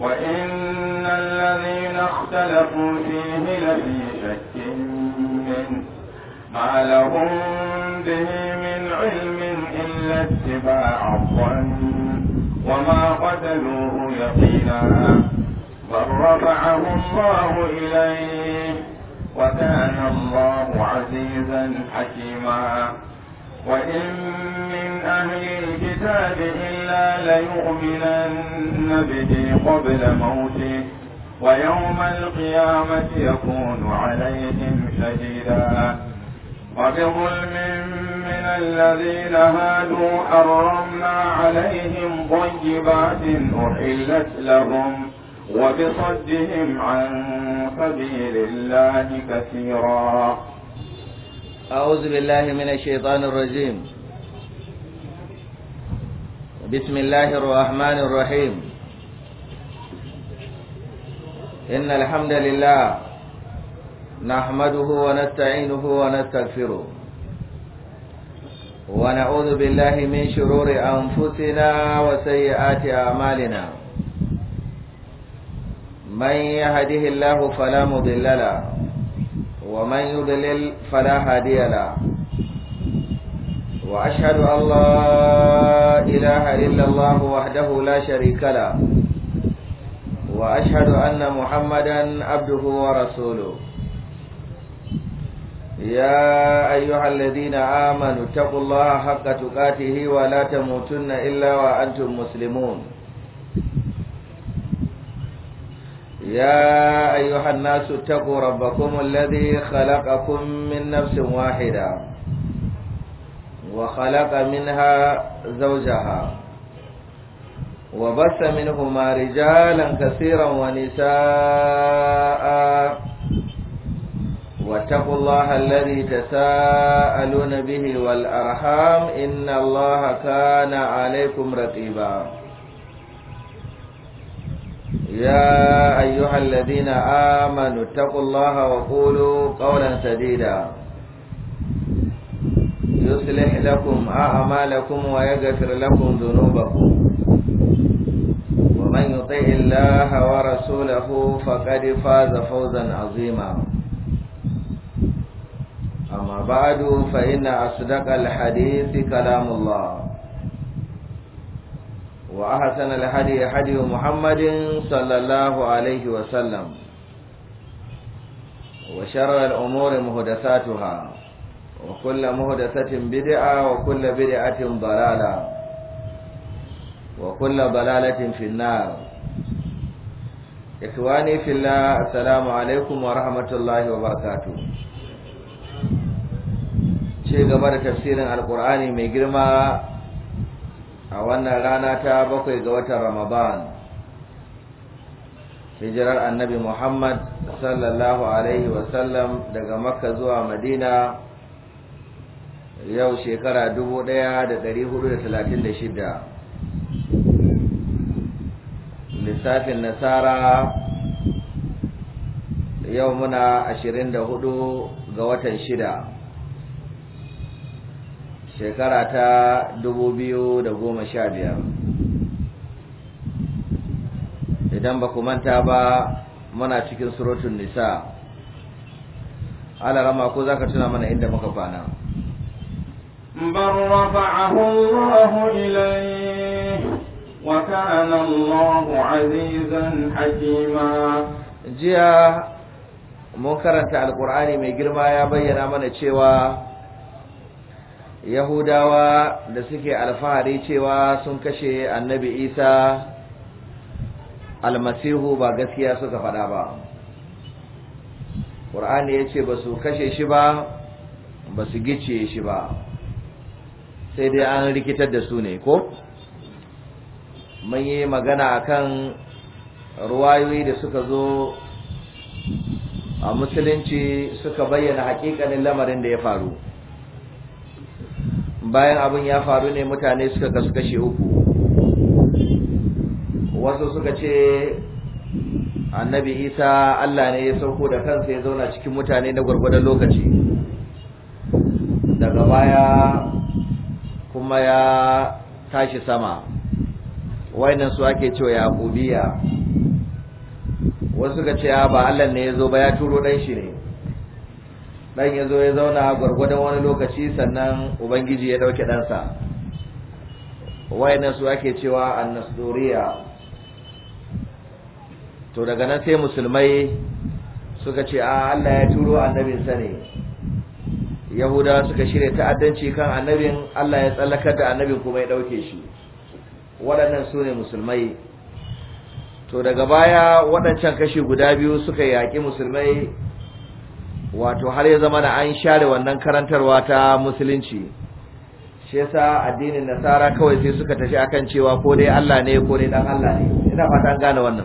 وإن الذين اختلفوا فيه لفي شك منه ما لهم به من علم إلا اتباع الظن وما قتلوه يقينا بل رفعه الله إليه وكان الله عزيزا حكيما وإن من أهل الكتاب إلا ليؤمنن به قبل موته ويوم القيامة يكون عليهم شهيدا وبظلم من الذين هادوا حرمنا عليهم طيبات أحلت لهم وبصدهم عن سبيل الله كثيرا أعوذ بالله من الشيطان الرجيم بسم الله الرحمن الرحيم إن الحمد لله نحمده ونستعينه ونستغفره ونعوذ بالله من شرور أنفسنا وسيئات أعمالنا من يهده الله فلا مضل له ومن يضلل فلا هادي له وأشهد أن لا إله إلا الله وحده لا شريك له وأشهد أن محمدا عبده ورسوله يا أيها الذين آمنوا اتقوا الله حق تقاته ولا تموتن إلا وأنتم مسلمون يا أيها الناس اتقوا ربكم الذي خلقكم من نفس واحدة وخلق منها زوجها وبث منهما رجالا كثيرا ونساء واتقوا الله الذي تساءلون به والأرحام إن الله كان عليكم رقيبا يا أيها الذين آمنوا اتقوا الله وقولوا قولا سديدا يصلح لكم أعمالكم ويغفر لكم ذنوبكم ومن يطع الله ورسوله فقد فاز فوزا عظيما أما بعد فإن أصدق الحديث كلام الله وأحسن الهدي هدي محمد صلى الله عليه وسلم وشر الأمور مهدساتها وكل مهدسة بدعة وكل بدعة ضلالة وكل ضلالة في النار إخواني في الله السلام عليكم ورحمة الله وبركاته ce gaba da tafsirin alkur'ani mai girma a wannan rana ta bakwai ga watan ramadan hijirar annabi muhammad sallallahu alaihi wasallam daga makka zuwa madina yau shekara shida. lissafin nasara yau muna hudu ga watan shida shekara ta biyar. idan ba ku manta ba muna cikin surutun nisa alarama ko za ka tuna mana inda muka kwana بل رفعه الله إليه وكان الله عزيزا حكيما jiya mun karanta alkur'ani mai girma ya bayyana mana cewa yahudawa da suke alfahari cewa sun kashe annabi isa almasihu ba gaskiya suka faɗa ba ƙur'ani ya ce ba su kashe shi ba ba su gice shi ba sai dai an rikitar da su ne ko mun yi magana akan ruwayoyi da suka zo a musulunci suka bayyana hakikanin lamarin da ya faru bayan abin ya faru ne mutane suka kasu kashe uku wasu suka ce annabi isa allah ne ya sauko da kansa ya zauna cikin mutane na gwargwadon lokaci daga baya kuma ya tashi sama wainan su ake cewa yaqubiya wasu suka ce ba Allah ne ya zo ba ya turo dan shi ne dan ya zo ya zauna gwargwadon wani lokaci sannan ubangiji ya dauke ɗansa wayannan su ake cewa annasduriya to daga nan sai musulmai suka ce a Allah ya turo annabinsa ne yahudawa suka shirya ta'addanci kan annabin Allah ya tsallakar da annabin kuma ya dauke shi waɗannan su ne musulmai to daga baya waɗancan kashi guda biyu suka yaƙi musulmai wato har ya zama da an share wannan karantarwa ta musulunci shi yasa addinin nasara kawai sai suka tafi akan cewa ko dai Allah ne ko dai dan Allah ne ina fata an gane wannan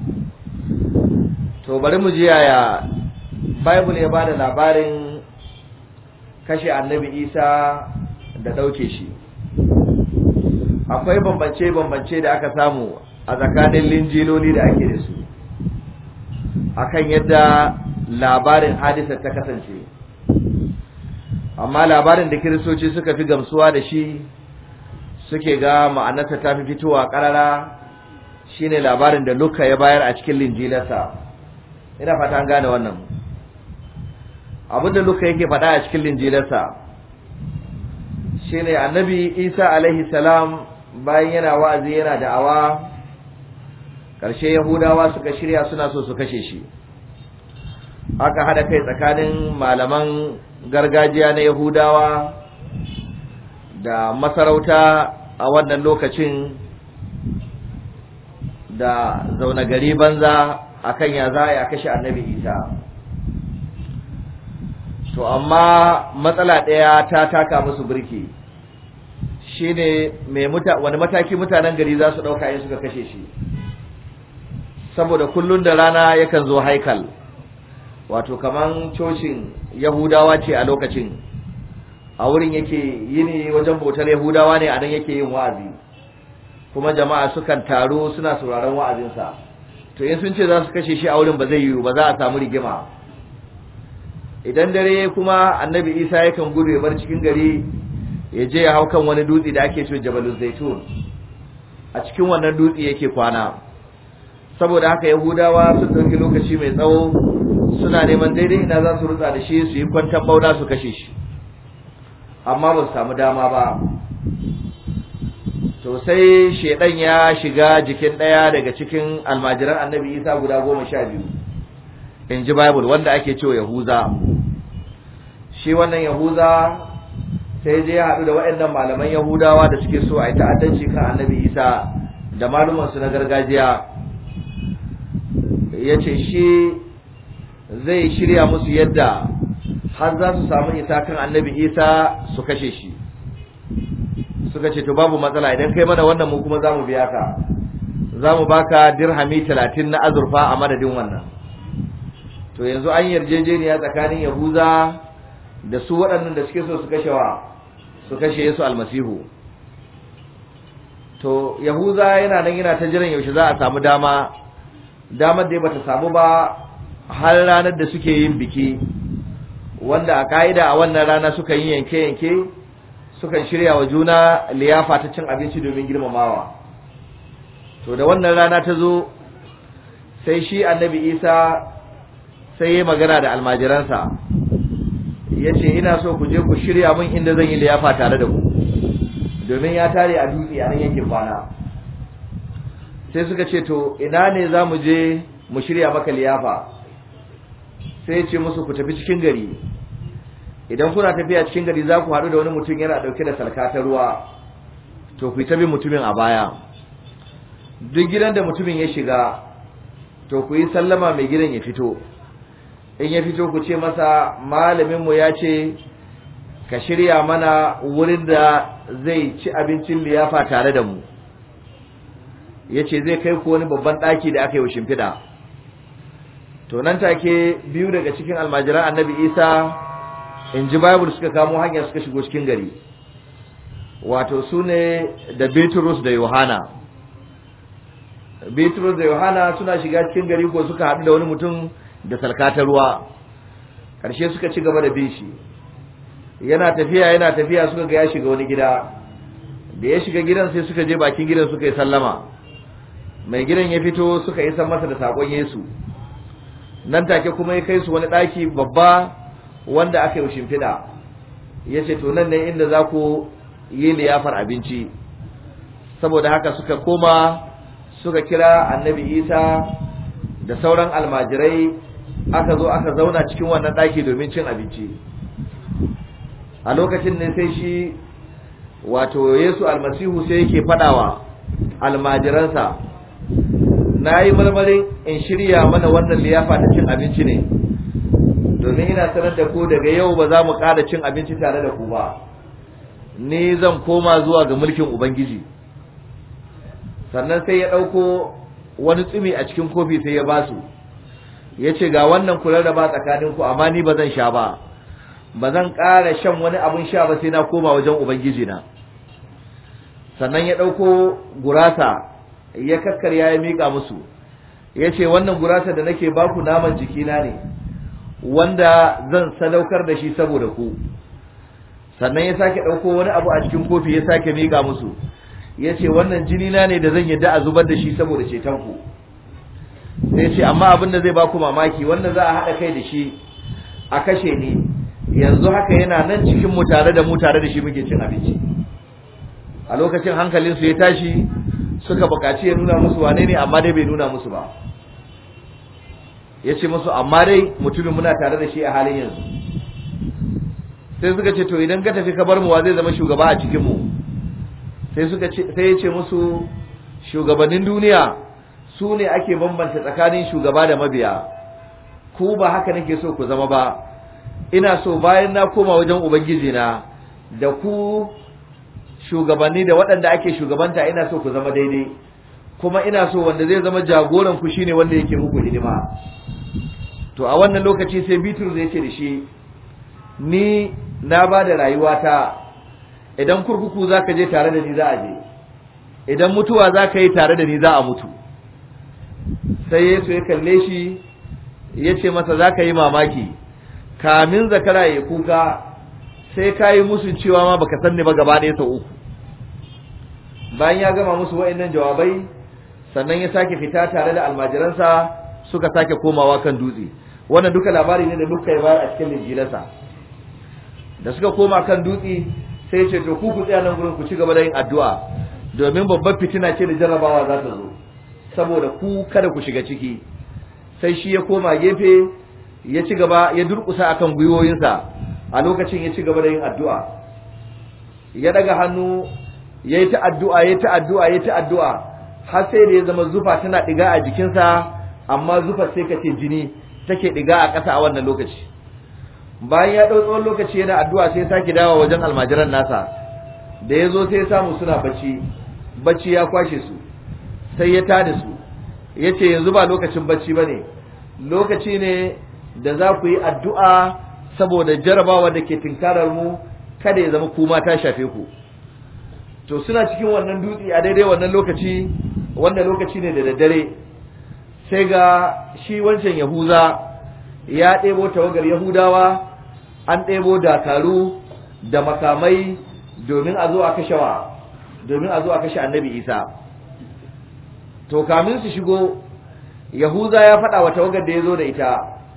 to bari mu ji yaya bible ya bada labarin kashe annabi Isa da dauke shi akwai bambance bambance da aka samu a tsakanin linjiloli da ake da su akan yadda labarin hadisar ta kasance amma labarin da kiristoci suka fi gamsuwa da shi suke ga ma'anarsa ta fi fitowa karara shine labarin da Luka ya bayar a cikin linjilarsa ina fata an gane wannan abinda Luka yake faɗa a cikin linjilarsa shine annabi Isa alaihi salam bayan yana wa'azi yana da'awa ƙarshe Yahudawa suka shirya suna so su kashe shi aka hada kai tsakanin malaman gargajiya na Yahudawa da masarauta a wannan lokacin da zaune gari banza akan ya za a kashe annabi Isa to amma matsala ɗaya ta taka musu birki shine mai muta wani mataki mutanen gari za su ɗauka in suka kashe shi saboda kullun da rana yakan zo haikal wato kaman cocin yahudawa ce a lokacin a wurin yake yini wajen bautar yahudawa ne a nan yake yin wa'azi kuma jama'a sukan taru suna sauraron wa'azinsa to in sun ce za su kashe shi a wurin ba zai yiwu ba za a samu rigima idan dare kuma annabi isa yakan gudu ya bar cikin gari ya je ya hau kan wani dutse da ake cewa jabalul zaitun a cikin wannan dutse yake kwana saboda haka yahudawa sun ɗauki lokaci mai tsawo suna neman daidai ina za su rutsa da shi su yi kwantar bauna su kashe shi amma ba su samu dama ba to sai shedan ya shiga jikin ɗaya daga cikin almajiran annabi isa guda goma sha biyu in ji bible wanda ake cewa yahuza shi wannan yahuza sai je ya haɗu da waɗannan malaman yahudawa da suke so a yi ta'addanci kan annabi isa da malumansu na gargajiya ya ce shi zai shirya musu yadda har za su samu isa kan annabi isa su kashe shi suka ce to babu matsala idan kai mana wannan mu kuma za mu biya ka za mu baka dirhami talatin na azurfa a madadin wannan to yanzu an yarjejeniya tsakanin yahuza da su waɗannan da suke so su kashe wa su kashe yesu almasihu to yahuza yana nan yana ta jiran yaushe za a samu dama damar da bata samu ba har ranar da suke yin biki wanda a ka'ida a wannan rana suka yi yanke-yanke sukan shirya wa juna liyafa ta cin abinci domin girmamawa to da wannan rana ta zo sai shi annabi isa sai ya magana da almajiransa ya ce ina so ku je ku shirya min inda zan yi liyafa tare da ku domin ya tare a dutse a nan yankin kwana sai suka ce to ina ne za mu je mu shirya maka liyafa sai ya ce musu ku tafi cikin gari idan kuna tafiya cikin gari za ku haɗu da wani mutum yana ɗauke da salka ta ruwa to ku yi ta bin mutumin a baya duk gidan da mutumin ya shiga to ku yi sallama mai gidan ya fito in ya fito ku ce masa malaminmu ya ce ka shirya mana wurin da zai ci abincin liyafa tare da mu ya ce zai kai ku wani babban ɗaki da aka yi wa shimfiɗa to nan take biyu daga cikin almajiran annabi isa in ji bible suka kamo hanya suka shigo cikin gari wato su ne da bitrus da yohana bitrus da yohana suna shiga cikin gari ko suka haɗu da wani mutum da salkatar ruwa ƙarshe suka ci gaba da bin shi yana tafiya yana tafiya suka ga ya shiga wani gida da ya shiga gidan sai suka je bakin gidan suka yi sallama mai gidan ya fito suka yi san masa da sakon Yesu nan take kuma ya kai su wani ɗaki babba wanda aka yi shimfiɗa ya ce to nan ne inda za ku yi liyafar abinci saboda haka suka koma suka kira annabi isa da sauran almajirai aka zo aka zauna cikin wannan ɗaki domin cin abinci a lokacin ne sai shi wato yesu almasihu sai yake faɗawa almajiransa na yi marmarin in shirya mana wannan liyafa ta cin abinci ne domin ina sanar da ku daga yau ba za mu ƙara cin abinci tare da ku ba ni zan koma zuwa ga mulkin ubangiji sannan sai ya ɗauko wani tsumi a cikin kofi sai ya basu ya ce ga wannan kula da ba tsakaninku amma ni ba zan sha ba ba zan ƙara shan wani abin sha ba sai na koma wajen ubangiji na sannan ya ɗauko gurasa ya kakkarya ya miƙa musu ya ce wannan gurasa da nake baku naman jikina ne wanda zan sadaukar da shi saboda ku sannan ya sake ɗauko wani abu a cikin kofi ya sake miƙa musu ya ce wannan jinina ne da zan yadda a zubar da shi saboda cetonku sai ce amma abin da zai baku mamaki wanda za a haɗa kai da shi a kashe ni yanzu haka yana nan cikin mu tare da mu tare da shi muke cin abinci a lokacin hankalinsu ya tashi suka buƙaci ya nuna musu wane ne amma dai bai nuna musu ba ya ce musu amma dai mutumin muna tare da shi a halin yanzu sai suka ce to idan ka tafi ka bar mu wa zai zama shugaba a cikin mu sai suka ce sai ya ce musu shugabannin duniya su ne ake bambanta tsakanin shugaba da mabiya ku ba haka nake so ku zama ba ina so bayan na koma wajen ubangiji na da ku shugabanni da waɗanda ake shugabanta ina so ku zama daidai kuma ina so wanda zai zama jagoran ku shine wanda yake muku hidima to a wannan lokaci sai Bitrus ya ce da shi ni na ba da rayuwata idan kurkuku za ka je tare da ni za a je idan mutuwa za ka yi tare da ni za a mutu sai Yesu ya kalle shi ya ce masa za ka yi mamaki kamin zakara ya kuka sai ka yi musun cewa ma baka san ni ba gaba ɗaya sau uku bayan ya gama musu wa'annan jawabai sannan ya sake fita tare da almajiransa suka sake komawa kan dutse wannan duka labari ne da duka ya bayar a cikin linjilansa da suka koma kan dutse sai ce to ku ku tsaya nan gurin ku ci gaba da yin addu'a domin babbar fitina ce da jarrabawa za ta zo saboda ku kada ku shiga ciki sai shi ya koma gefe ya ci gaba ya durkusa akan gwiwoyinsa a lokacin ya ci gaba da yin addu'a ya daga hannu ya yi ta addu'a ya yi ta addu'a ya yi ta addu'a har sai da ya zama zufa tana ɗiga a jikinsa amma zufa sai ka ce jini take ɗiga a ƙasa a wannan lokaci bayan ya ɗau tsawon lokaci yana addu'a sai ya sake dawa wajen almajiran nasa da ya zo sai ya samu suna bacci bacci ya kwashe su sai ya tada su ya ce yanzu ba lokacin bacci ba ne lokaci ne da za ku yi addu'a saboda jarabawa da ke tinkarar mu kada ya zama kuma ta shafe ku to suna cikin wannan dutse a daidai wannan lokaci wanda lokaci ne da daddare sai ga shi wancan yahuza ya ɗebo tawagar yahudawa an ɗebo dakaru da makamai domin a zo a kashe wa domin a zo a kashe annabi isa to kamin su shigo yahuza ya faɗa wa tawagar da ya zo da ita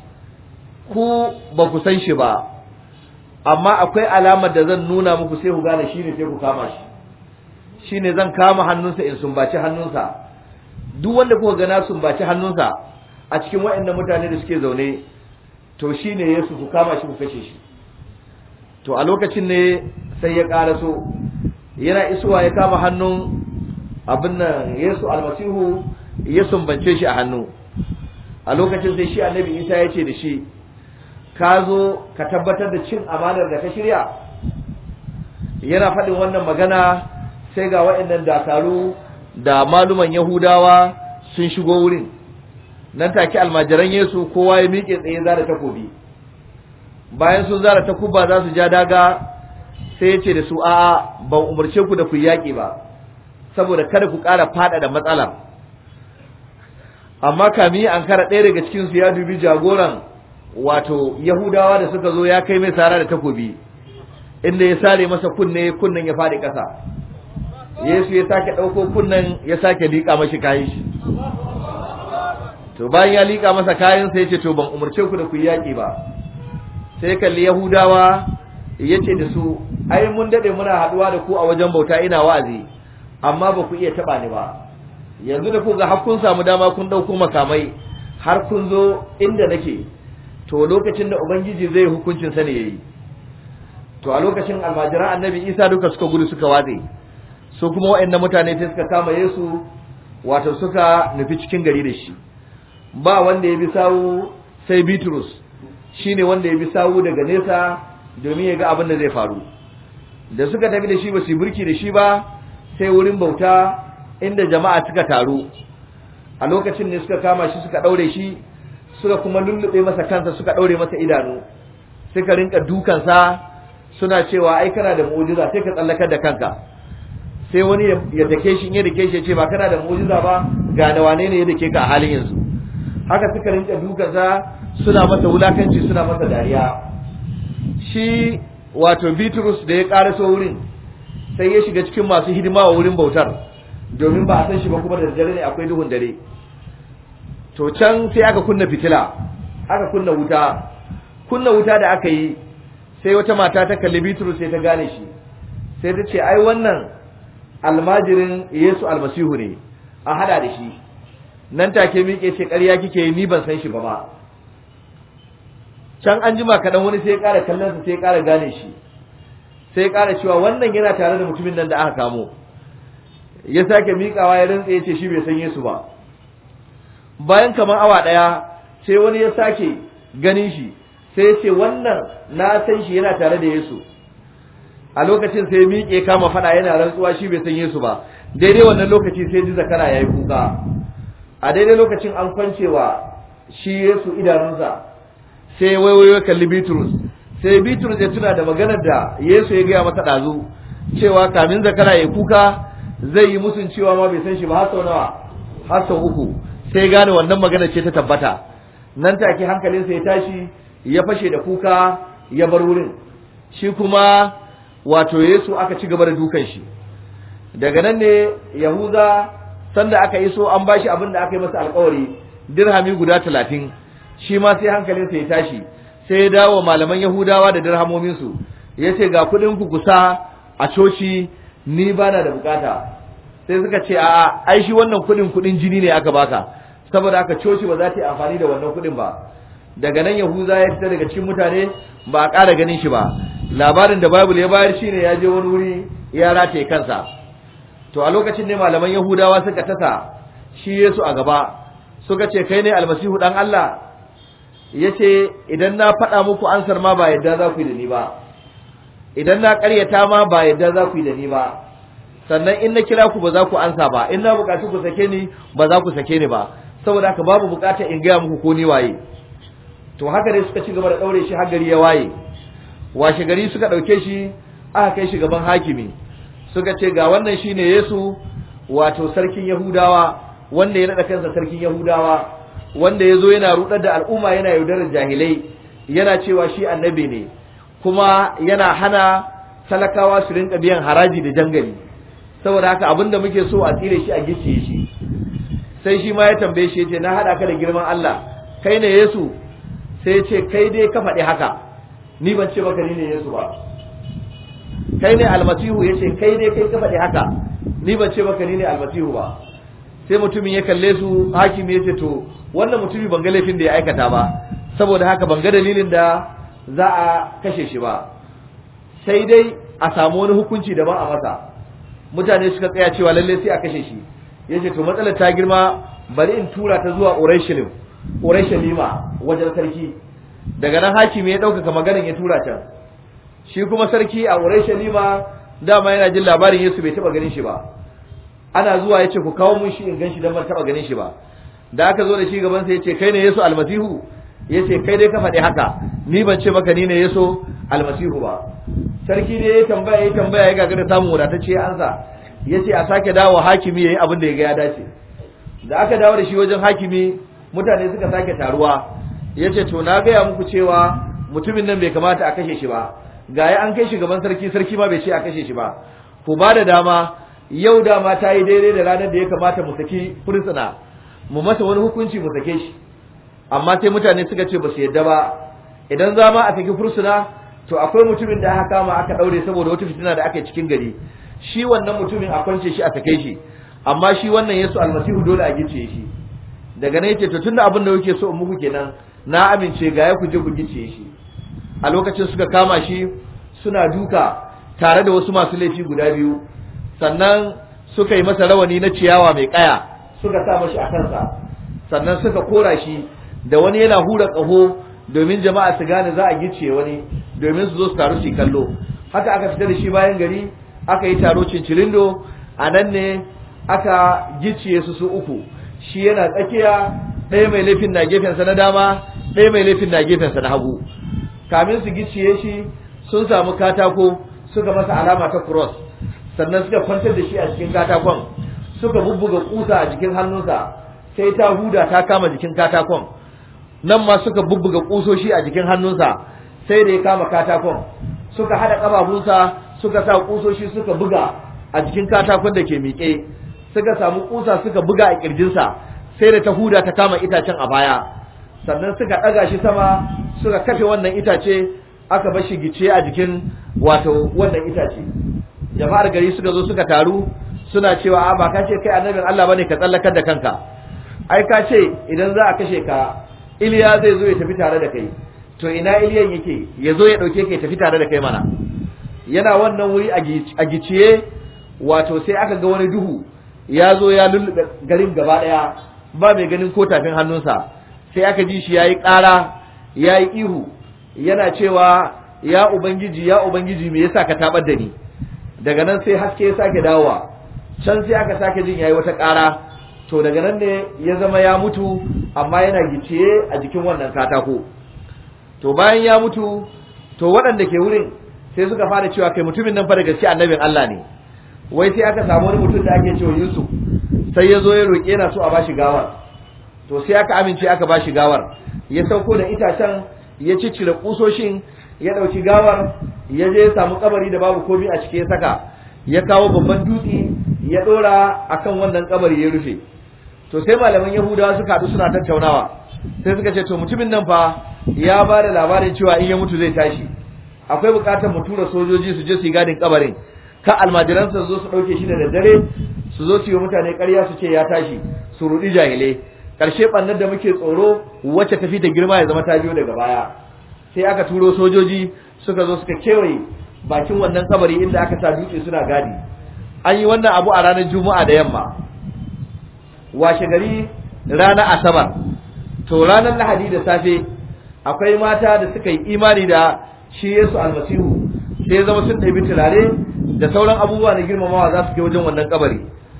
ku ba ku san shi ba amma akwai alamar da zan nuna muku sai ku gane shi ne sai ku kama shi shi ne zan kama hannunsa in sumbaci hannunsa duk wanda kuka gana sumbaci hannunsa a cikin waɗannan mutane da suke zaune to shi ne yesu ku kama shi ku kashe shi to a lokacin ne sai ya ƙaraso yana isuwa ya kama hannun abin nan yesu almasihu ya sumbance shi a hannu a lokacin sai shi annabi isa ya ce da shi ka zo ka tabbatar da cin amanar da ka shirya yana faɗin wannan magana sai ga waɗannan dakaru da maluman yahudawa sun shigo wurin nan take almajiran yesu kowa ya miƙe tsaye zara takobi bayan sun zara takuba za su ja daga sai ya ce da su a'a ban umarce ku da ku yaƙi ba saboda kada ku ƙara faɗaɗa matsalar amma kami an kara ɗaya daga cikinsu ya dubi jagoran wato yahudawa da suka zo ya kai mai sara da takobi inda ya sare masa kunne kunnen ya faɗi ƙasa yesu ya sake ɗauko kunnen ya sake liƙa mashi kayan shi to bayan ya liƙa masa kayan sai ya ce to ban umarce ku da ku yi yaƙi ba sai kalli yahudawa ya ce da su ai mun daɗe muna haɗuwa da ku a wajen bauta ina wa'azi amma ba ku iya taɓa ni ba yanzu da ku ga har kun samu dama kun ɗauko makamai har kun zo inda nake to lokacin da ubangiji zai hukuncin sa ne yayi to a lokacin almajiran annabi isa duka suka gudu suka watse su kuma waɗannan mutane sai suka kama yesu wato suka nufi cikin gari da shi ba wanda ya bi sawu sai bitrus shine wanda ya bi sawu daga nesa domin ya ga abin da zai faru da suka tafi da shi ba su burki da shi ba sai wurin bauta inda jama'a suka taru a lokacin ne suka kama shi suka ɗaure shi suka kuma lullube masa kansa suka ɗaure masa idanu suka rinka dukansa suna cewa ai kana da mu'jiza sai ka tsallakar da kanka sai wani ya dake shi in ya dake shi ya ce ba kana da mu'jiza ba ga da wane ne ya dake ka a halin yanzu haka suka rinka dukansa suna masa wulakanci suna masa dariya shi wato Bitrus da ya karaso wurin sai ya shiga cikin masu hidima wa wurin bautar domin ba a san shi ba kuma da dare ne akwai duhun dare to can sai aka kunna fitila aka kunna wuta kunna wuta da aka yi sai wata mata ta kalli Bitrus sai ta gane shi sai ta ce ai wannan almajirin Yesu almasihu ne a hada da shi nan take miƙe ce ƙarya kike yi ni ban san shi ba ba can an jima kaɗan wani sai ya ƙara kallon sa sai ya ƙara gane shi sai ya ƙara cewa wannan yana tare da mutumin nan da aka kamo ya sake miƙawa ya rantsa ya ce shi bai san Yesu ba bayan kamar awa ɗaya sai wani ya sake ganin shi sai ya ce wannan na san shi yana tare da Yesu a lokacin sai miƙe kama faɗa yana rantsuwa shi bai san Yesu ba daidai wannan lokaci sai ji zakara yayi kuka a daidai lokacin an kwancewa shi Yesu idanunsa sai waiwayo kalli Bitrus sai Bitrus ya tuna da maganar da Yesu ya gaya masa ɗazu cewa kamin zakara ya kuka zai yi musun cewa ma bai san shi ba har sau nawa har sau uku sai gane wannan magana ce ta tabbata nan take hankalinsa ya tashi ya fashe da kuka ya bar wurin shi kuma wato Yesu aka ci gaba da dukan shi daga nan ne Yahuza sanda aka iso an bashi abin da aka yi masa alkawari dirhami guda talatin shi ma sai hankalinsa ya tashi sai ya dawo malaman Yahudawa da dirhamominsu ya ce ga kuɗin ku kusa a coci ni bana da bukata sai suka ce a'a ai shi wannan kuɗin kuɗin jini ne aka baka saboda aka coci ba za ta yi amfani da wannan kuɗin ba daga nan Yahuza ya fita daga cikin mutane ba a ƙara ganin shi ba labarin da Bible ya bayar shine ya je wani wuri ya rataye kansa to a lokacin ne malaman Yahudawa suka tasa shi Yesu a gaba suka ce kai ne almasihu dan Allah yace idan na faɗa muku ansar ma ba yadda za ku yi da ni ba idan na ƙaryata ma ba yadda za ku yi da ni ba sannan in na kira ku ba za ku ansa ba in na buƙaci ku sake ni ba za ku sake ni ba saboda haka babu buƙatar in gaya muku ko ni waye to haka dai suka ci gaba da ɗaure shi har gari ya waye washe gari suka ɗauke shi aka kai shi gaban hakimi suka ce ga wannan shine Yesu wato sarkin Yahudawa wanda ya naɗa kansa sarkin Yahudawa wanda ya zo yana rudar da al'umma yana yaudarar jahilai yana cewa shi annabi ne kuma yana hana talakawa su rinka biyan haraji da jangali saboda haka abinda muke so a tsire shi a gicciye shi sai shi ma ya tambaye shi yace na hada ka da girman Allah kai ne Yesu sai ce kai dai ka faɗi haka ni ban ce maka ni ne Yesu ba kai ne almasihu yace kai dai kai ka faɗi haka ni ban ce maka ni ne almasihu ba sai mutumin ya kalle su hakimi yace to wannan mutumi ban ga laifin da ya aikata ba saboda haka ban ga dalilin da za a kashe shi ba sai dai a samu wani hukunci daban a masa mutane suka tsaya cewa lalle sai a kashe shi yace to matsalar ta girma bari in tura ta zuwa Urushalim Urushalima wajen sarki daga nan hakimi ya ɗaukaka maganin ya tura can shi kuma sarki a Urushalima dama yana jin labarin Yesu bai taba ganin shi ba ana zuwa yace ku kawo mun shi in ganshi dan ban taba ganin shi ba da aka zo da shi gaban sa yace kai ne Yesu almasihu yace kai dai ka faɗi haka ni ban ce maka ni ne Yesu almasihu ba sarki ne ya tambaya ya tambaya ya gagara samun wadatacce ya ansa yace a sake dawo hakimi yayi abin da ya ga ya dace da aka dawo da shi wajen hakimi mutane suka sake taruwa yace to na gaya muku cewa mutumin nan bai kamata a kashe shi ba gaya an kai shi gaban sarki sarki ma bai ce a kashe shi ba ku ba da dama yau dama ta yi daidai da ranar da ya kamata mu saki fursuna mu masa wani hukunci mu sake shi amma sai mutane suka ce ba su yadda ba idan za ma a saki fursuna to akwai mutumin da aka kama aka daure saboda wata fitina da aka yi cikin gari shi wannan mutumin a kwance shi a sake shi amma shi wannan Yesu almasihu dole a gice shi daga nan yace to tunda abin da kuke so in muku kenan na amince ga ya ku je ku gice shi a lokacin suka kama shi suna duka tare da wasu masu laifi guda biyu sannan suka yi masa rawani na ciyawa mai kaya suka sa mashi a kansa sannan suka kora shi da wani yana hura ƙaho domin jama'a su gane za a gice wani domin su zo su taru su kallo haka aka fita da shi bayan gari aka yi taro cincirindo a nan ne aka gicciye su su uku shi yana tsakiya ɗaya mai laifin na gefensa na dama ɗaya mai laifin na gefensa na hagu kamin su gicciye shi sun samu katako suka masa alama ta cross sannan suka kwantar da shi a cikin katakon suka bubbuga kusa a jikin hannunsa sai ta huda ta kama jikin katakon nan ma suka bubbuga kusoshi a jikin hannunsa sai da ya kama katakon suka hada kafafunsa suka sa kusoshi suka buga a jikin katakon da ke miƙe suka samu kusa suka buga a kirjinsa sai da ta huda ta kama itacen a baya sannan suka ɗaga shi sama suka kafe wannan itace aka bar shi gice a jikin wato wannan itace jama'ar gari suka zo suka taru suna cewa a ba ka ce kai annabin Allah bane ka tsallakar da kanka ai ka ce idan za a kashe ka Iliya zai zo ya tafi tare da kai to ina Iliyan yake ya zo ya dauke ka ya tafi tare da kai mana yana wannan wuri a giciye wato sai aka ga wani duhu ya zo ya lullube garin gaba daya ba mai ganin ko tafin hannunsa sai aka ji shi yayi ƙara yayi ihu yana cewa ya ubangiji ya ubangiji me yasa ka tabar da ni daga nan sai haske ya sake dawowa can sai aka sake jin yayi wata ƙara to daga nan ne ya zama ya mutu amma yana gicciye a jikin wannan katako to bayan ya mutu to waɗanda ke wurin sai suka fara cewa kai mutumin nan fa da gaske annabin Allah ne wai sai aka samu wani mutum da ake cewa Yusuf sai ya zo ya roƙe yana so a bashi gawar to sai aka amince aka bashi gawar ya sauko da itacen ya ciccire kusoshin ya ɗauki gawar ya je ya samu kabari da babu komai a ciki ya saka ya kawo babban dutse ya ɗora akan wannan kabari ya rufe to sai malaman yahudawa suka haɗu suna tattaunawa sai suka ce to mutumin nan fa ya ba da labarin cewa in ya mutu zai tashi akwai buƙatar mu tura sojoji su je su yi gadin kabarin ka almajiransa su zo su ɗauke shi da daddare su zo su yi mutane ƙarya su ce ya tashi su ruɗi jahilai ƙarshe ɓannar da muke tsoro wacce tafi da girma ya zama ta biyo daga baya sai aka turo sojoji suka zo suka kewaye bakin wannan kabari inda aka sa dutse suna gadi an yi wannan abu a ranar juma'a da yamma washe gari ranar asabar to ranar lahadi da safe akwai mata da suka yi imani da shi yesu almasihu sai zama sun ɗabi turare da sauran abubuwa na girmamawa za su ke wajen wannan kabari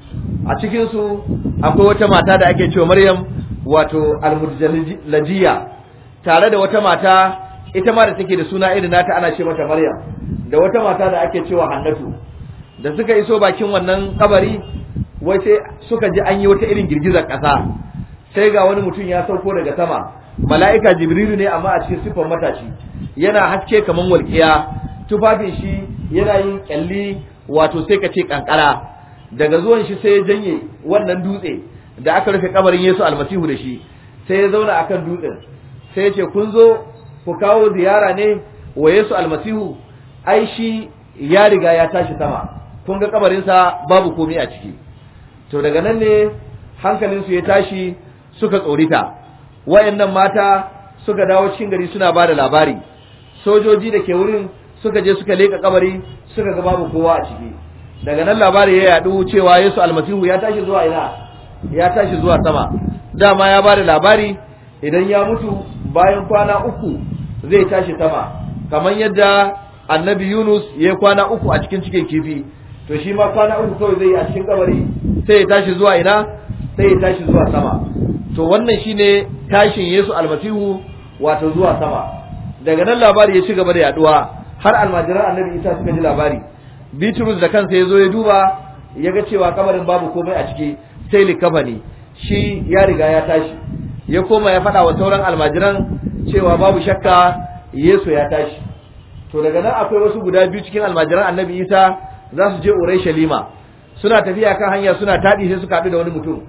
a cikinsu akwai wata mata da ake cewa maryam wato almujalajiya tare da wata mata ita ma da take da suna irin nata ana ce mata maryam da wata mata da ake cewa hannatu da suka iso bakin wannan kabari wai sai suka ji an yi wata irin girgizar ƙasa sai ga wani mutum ya sauko daga sama mala'ika jibrilu ne amma a cikin siffar matashi yana haske kaman walƙiya tufafin shi yana yin kyalli wato sai ka ce kankara daga zuwan shi sai ya janye wannan dutse da aka rufe kabarin Yesu almasihu da shi sai ya zauna akan dutsen sai ya ce kun zo ku kawo ziyara ne wa Yesu almasihu ai shi ya riga ya tashi sama kun ga kabarinsa babu komai a ciki to daga nan ne hankalinsu ya tashi suka tsorita wayannan mata suka dawo cikin gari suna ba da labari sojoji da ke wurin suka je suka leka kabari suka ga babu kowa a ciki daga nan labari ya yadu cewa Yesu almasihu ya tashi zuwa ina ya tashi zuwa sama dama ya ba da labari idan ya mutu bayan kwana uku zai tashi sama kamar yadda annabi Yunus ya yi kwana uku a cikin cikin kifi to shi ma kwana uku kawai zai yi a cikin kabari sai ya tashi zuwa ina sai ya tashi zuwa sama to wannan shine tashin Yesu almasihu wato zuwa sama daga nan labari ya ci gaba da yaduwa har almajiran annabi Isa suka ji labari Bitrus da kansa ya zo ya duba ya ga cewa kabarin babu komai a ciki sai likafani shi ya riga ya tashi ya koma ya faɗa wa sauran almajiran cewa babu shakka Yesu ya tashi to daga nan akwai wasu guda biyu cikin almajiran annabi Isa za su je Urushalima suna tafiya kan hanya suna taɗi sai suka haɗu da wani mutum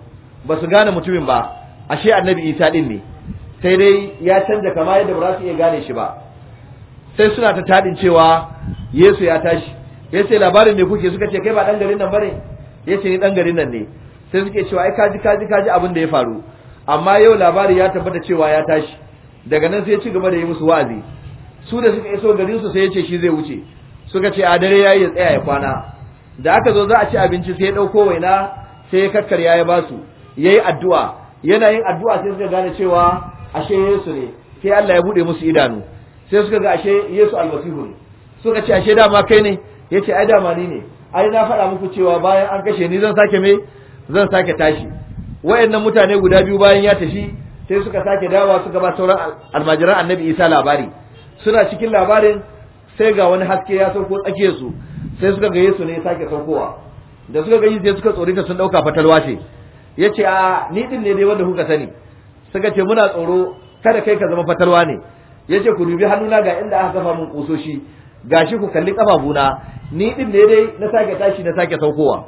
ba su gane mutumin ba ashe annabi isa din ne sai dai ya canja kama yadda ba za su iya gane shi ba sai suna ta tadin cewa yesu ya tashi ya ce labarin ne kuke suka ce kai ba dan garin nan bane ya ce ni dan garin nan ne sai suke cewa ai kaji kaji kaji abin da ya faru amma yau labari ya tabbata cewa ya tashi daga nan sai ya ci gaba da yi musu wa'azi su da suka iso garin su sai ya ce shi zai wuce suka ce a dare yayi ya tsaya ya kwana da aka zo za a ci abinci sai ya dauko waina sai ya kakkarya ya basu yayi addu'a yana yin addu'a sai suka gane cewa ashe Yesu ne sai Allah ya bude musu idanu sai suka ga ashe Yesu almasihu ne suka ce ashe dama kai ne yace ai dama ni ne ai na faɗa muku cewa bayan an kashe ni zan sake me zan sake tashi wayannan mutane guda biyu bayan ya tafi sai suka sake dawowa suka ba sauran almajiran annabi Isa labari suna cikin labarin sai ga wani haske ya sauko tsakiyar su sai suka ga Yesu ne ya sake saukowa da suka ga sai suka tsorita sun dauka fatalwa ce yace a ni din ne dai wanda kuka sani suka ce muna tsoro kada kai ka zama fatalwa ne yace ku dubi hannuna ga inda aka kafa mun kusoshi gashi ku kalli kafafuna ni din ne dai na sake tashi na sake saukowa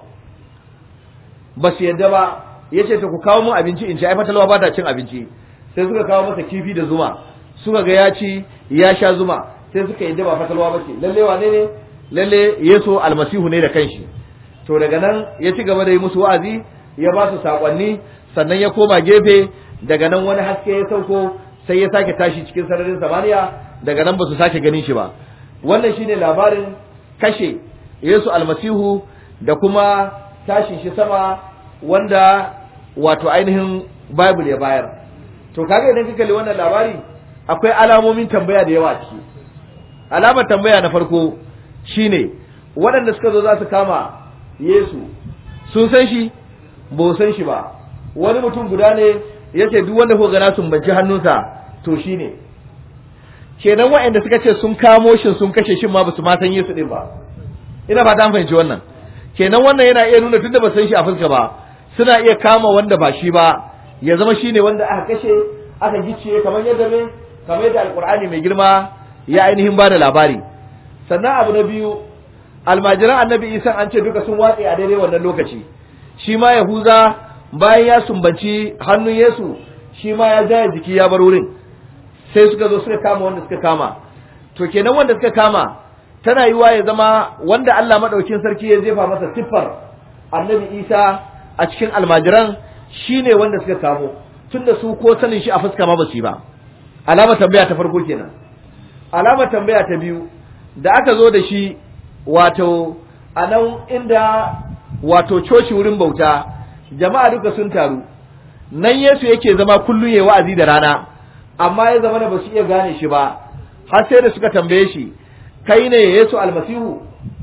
ba su yadda ba yace to ku kawo mun abinci in ci ai fatalwa ba ta cin abinci sai suka kawo masa kifi da zuma suka ga ya ci ya sha zuma sai suka yadda ba fatalwa ba ce lalle wane ne lalle Yesu almasihu ne da kanshi to daga nan ya ci gaba da yi musu wa'azi ya ba su sakonni sannan ya koma gefe daga nan wani haske ya sauko sai ya sake tashi cikin sararin samaniya daga nan ba su sake ganin shi ba wannan shine labarin kashe Yesu almasihu da kuma tashin shi sama wanda wato ainihin Bible ya bayar to kaga idan ka kalli wannan labari akwai alamomin tambaya da yawa ciki alamar tambaya na farko shine waɗanda suka zo za su kama Yesu sun san shi ba san shi ba wani mutum guda ne yace duk wanda ko gana sun banci hannunsa to shine kenan waɗanda suka ce sun kamo shi sun kashe shi ma basu ma san Yesu din ba ina fata an fahimci wannan kenan wannan yana iya nuna tunda ba san shi a fuska ba suna iya kama wanda ba shi ba ya zama shine wanda aka kashe aka gicciye kamar yadda me kamar yadda alqur'ani mai girma ya ainihin ba da labari sannan abu na biyu almajiran annabi isa an ce duka sun watse a daidai wannan lokaci shi ma yahuza bayan ya sumbanci hannun yesu shi ma ya jaya jiki ya bar wurin sai suka zo suka kama wanda suka kama to kenan wanda suka kama tana yiwa ya zama wanda Allah madaukin sarki ya jefa masa siffar annabi isa a cikin almajiran shine wanda suka kamo tunda su ko sanin shi a fuska ma ba su yi ba alama tambaya ta farko kenan alamar tambaya ta biyu da aka zo da shi wato a nan inda wato coci wurin bauta jama'a duka sun taru nan Yesu yake zama kullum ya wa'azi da rana amma ya zama da ba su iya gane shi ba har sai da suka tambaye shi kai ne Yesu almasihu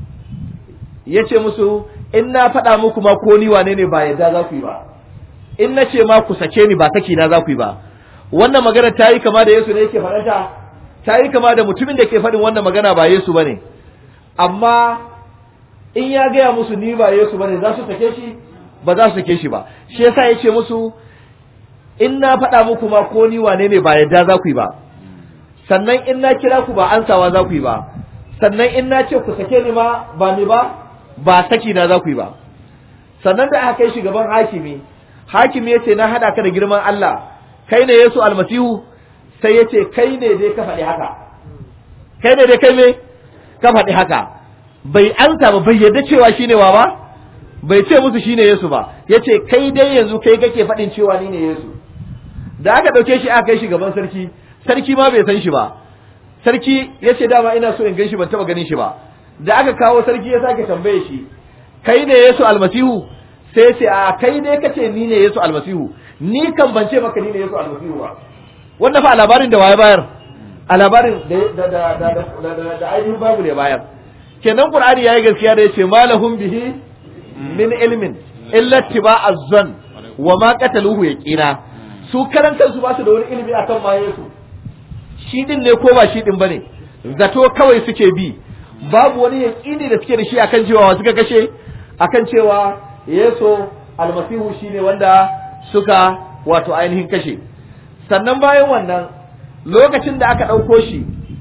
ya ce musu in na faɗa muku ma ko ni wane ne ba yadda za ku yi ba in na ce ma ku sake ni ba saki na za ku yi ba wannan magana ta yi kama da Yesu ne yake faɗanta ta yi kama da mutumin da ke faɗin wannan magana ba Yesu ba ne amma in ya gaya musu ni ba Yesu ba ne za su sake shi ba za su sake shi ba shi yasa ya ce musu in na faɗa muku ma ko ni wane ne ba yadda za ku yi ba sannan in na kira ku ba ansawa za ku yi ba sannan in na ce ku sake ni ma ba ni ba ba saki na za ku yi ba sannan da aka kai shi gaban hakimi hakimi ya ce na haɗa ka da girman Allah kai ne Yesu almasihu sai ya ce kai ne dai ka faɗi haka kai ne dai kai me ka faɗi haka bai ansa ba bai yadda cewa shine wa ba bai ce musu shine Yesu ba ya ce kai dai yanzu kai kake faɗin cewa ni ne Yesu da aka ɗauke shi aka kai shi gaban sarki sarki ma bai san shi ba sarki ya ce dama ina so in gan shi ban taɓa ganin shi ba da aka kawo sarki ya sake tambaye shi kai ne Yesu almasihu sai ce a kai dai kace ni ne Yesu almasihu ni kan ban ce maka ni ne Yesu almasihu ba wannan fa a labarin da waye bayar a labarin da da da da da ainihin babu ne bayar kenan qur'ani yayi gaskiya da yace malahum bihi min ilmin illa tiba'a zan wa ma qataluhu yaqina su karan kansu ba su da wani ilimi akan ma Yesu shi din ne ko ba shi din bane zato kawai suke bi babu wani yaqini da suke da shi akan cewa suka kashe akan cewa Yesu almasihu shine wanda suka wato ainihin kashe sannan bayan wannan lokacin da aka ɗauko shi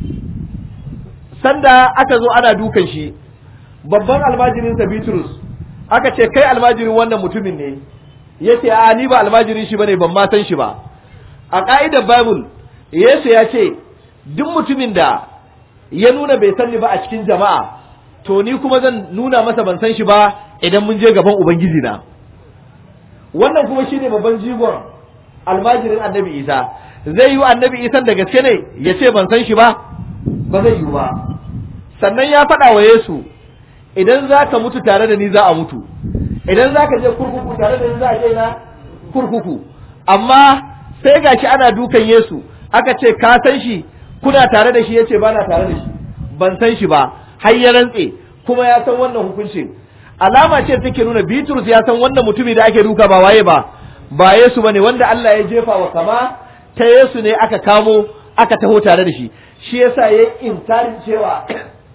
sanda aka zo ana dukan shi babban almajirinsa Bitrus aka ce kai almajirin wannan mutumin ne yace a ni ba almajirin shi bane ban ma san shi ba a ka'idar bible Yesu ya ce duk mutumin da ya nuna bai san ni ba a cikin jama'a to ni kuma zan nuna masa ban san shi ba idan mun je gaban ubangiji na wannan kuma shine babban jigon almajirin annabi isa zai yi wa annabi isa da gaske ne ya ce ban san shi ba ba zai yi ba sannan ya faɗa wa yesu idan za ka mutu tare da ni za a mutu idan za ka je kurkuku tare da ni za a je na kurkuku amma sai gashi ana dukan yesu aka ce ka san shi kuna tare da shi ya ce ba na tare da shi ban san shi ba har ya rantse kuma ya san wannan hukuncin alama ce take nuna Bitrus ya san wannan mutumi da ake duka ba waye ba ba Yesu bane wanda Allah ya jefa wa kama ta Yesu ne aka kamo aka taho tare da shi shi yasa ya inkari cewa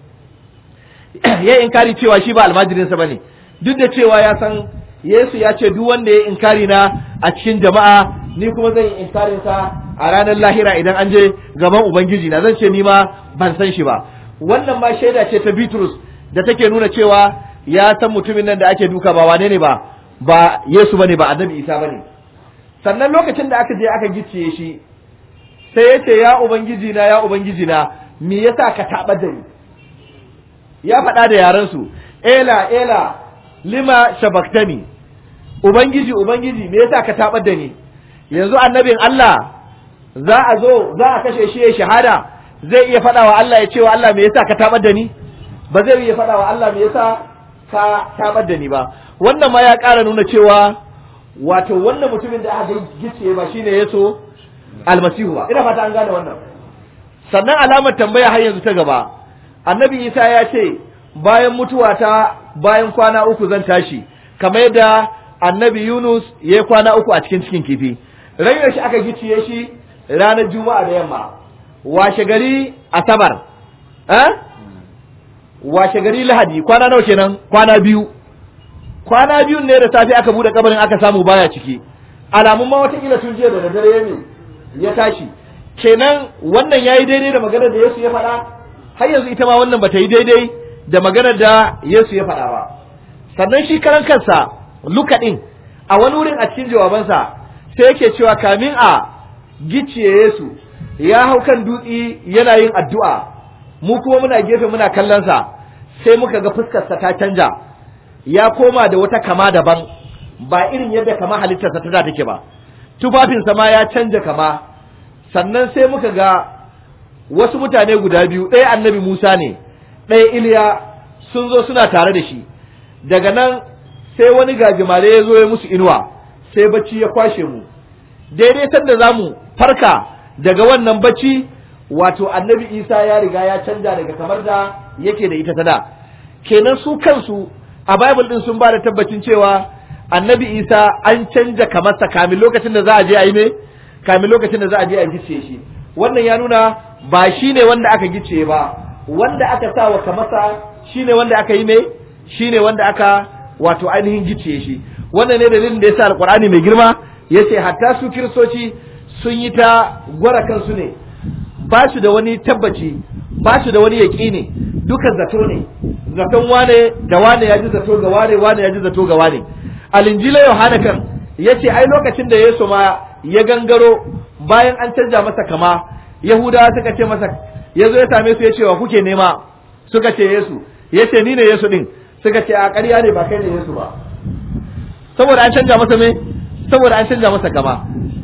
ya inkari cewa shi ba almajirin sa bane duk da cewa ya san Yesu ya ce duk wanda ya inkari na a cikin jama'a ni kuma zan yi inkarin sa a ranar lahira idan an je gaban ubangiji na zan ce ni ma ban san shi ba wannan ma shaida ce ta Bitrus da take nuna cewa ya san mutumin nan da ake duka ba wane ne ba ba Yesu bane ba Annabi Isa bane sannan lokacin da aka je aka gicciye shi sai ya ce ya ubangiji na ya ubangiji na me yasa ka taɓa da ni ya faɗa da yaran su ela ela lima shabaktani ubangiji ubangiji me yasa ka taɓa da ni yanzu annabin Allah za a zo za a kashe shi ya shahada zai iya faɗa wa Allah ya ce wa Allah me yasa ka taɓa da ni ba zai iya faɗa wa Allah me yasa ka tabar da ni ba wannan ma ya ƙara nuna cewa wato wannan mutumin da aka gice ba shine yaso almasihu ba ina fata an gane wannan sannan alamar tambaya har yanzu ta gaba annabi isa ya ce bayan mutuwa ta bayan kwana uku zan tashi kamar yadda annabi yunus ya yi kwana uku a cikin cikin kifi ranar shi aka giciye shi ranar juma'a da yamma washe gari asabar eh washe gari lahadi kwana nawa kenan kwana biyu kwana biyun ne da safe aka bude kabarin aka samu baya ciki alamun ma wata kila tun jiya da dare ne ya tashi kenan wannan yayi daidai da maganar da Yesu ya faɗa har yanzu ita ma wannan bata yi daidai da maganar da Yesu ya faɗa ba sannan shi karan kansa Luka din a wani wurin a cikin jawabansa sai yake cewa kamin a gicciye Yesu ya hau kan dutsi yana yin addu'a mu kuma muna gefe muna kallon sa sai muka ga fuskarsa ta canja ya koma da wata kama daban ba irin yadda kama halittarsa ta da take ba tufafinsa ma ya canja kama sannan sai muka ga wasu mutane guda biyu ɗaya annabi Musa ne ɗaya Iliya sun zo suna tare da shi daga nan sai wani gajimare ya zo ya musu inuwa sai bacci ya kwashe mu daidai sanda za mu farka daga wannan bacci wato annabi isa ya riga ya canja daga kamar da yake da ita ta da kenan su kansu a bible din sun ba da tabbacin cewa annabi isa an canja kamarsa kamin lokacin da za a je a yi me kamin lokacin da za a je a gice shi wannan ya nuna ba shi ne wanda aka gice ba wanda aka sa wa kamarsa shi ne wanda aka yi me shi ne wanda aka wato ainihin gice shi wannan ne dalilin da ya sa alkur'ani mai girma ya ce hatta su kiristoci sun yi ta gwara kansu ne ba su da wani tabbaci ba su da wani yaƙini duka zato ne zaton wane da wane ya ji zato ga wane wane ya ji zato ga wane alinjila yohana kan ya ce ai lokacin da yesu ma ya gangaro bayan an canja masa kama yahudawa suka ce masa ya zo ya same su ya ce wa kuke nema suka ce yesu ya ce ni ne yesu din suka ce a ƙarya ne ba kai ne yesu ba saboda an canja masa me saboda an canja masa kama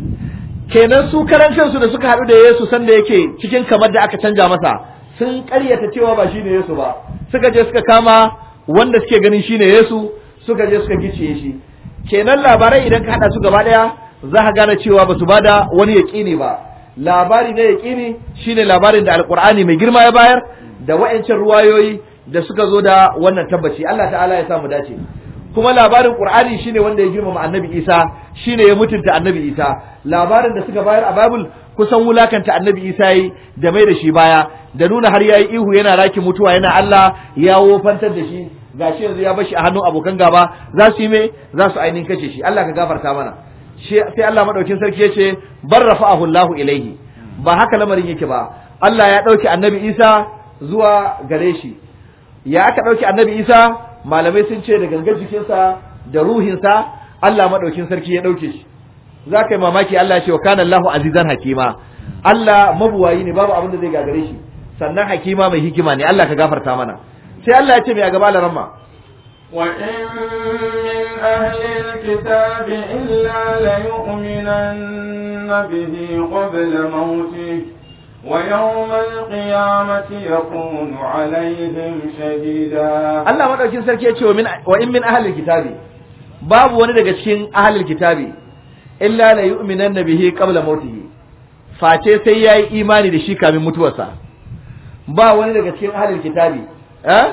kenan su karan kansu da suka haɗu da Yesu sanda yake cikin kamar da aka canja masa sun ƙaryata cewa ba shine Yesu ba suka je suka kama wanda suke ganin shine Yesu suka je suka gicciye shi kenan labarai idan ka haɗa su gaba ɗaya za ka gane cewa ba su bada wani yaƙini ba labari na yaƙini shine labarin da alƙur'ani mai girma ya bayar da wa'ancan ruwayoyi da suka zo da wannan tabbaci Allah ta'ala ya sa mu dace kuma labarin Qur'ani shine wanda ya girmama Annabi Isa shine ya mutunta Annabi Isa labarin da suka bayar a Bible kusan wulakanta Annabi Isa yi da mai da shi baya da nuna har yayi ihu yana raki mutuwa yana Allah ya wofantar da shi gashi yanzu ya bashi a hannun abokan gaba za su yi me za su ainihin kashe shi Allah ka gafarta mana sai Allah madaukin sarki yace barrafa'ahu Allahu ilaihi ba haka lamarin yake ba Allah ya dauki Annabi Isa zuwa gare shi ya aka dauki Annabi Isa malamai sun ce da gangar jikinsa da ruhinsa Allah madaukin sarki ya dauke shi za ka yi mamaki Allah ya ce wa kana Allahu azizan hakima Allah mabuwayi ne babu abin da zai gagare shi sannan hakima mai hikima ne Allah ka gafarta mana sai Allah ya ce mai a gaba laramma وإن من أهل الكتاب إلا ليؤمنن به قبل موته ويوم القيامة يكون عليهم شهيدا Allah madaukin sarki ya ce wa min wa in min ahlil kitabi babu wani daga cikin ahlil kitabi illa la yu'minanna bihi qabla mautihi face sai yayi imani da shi kamin mutuwarsa ba wani daga cikin ahlil kitabi eh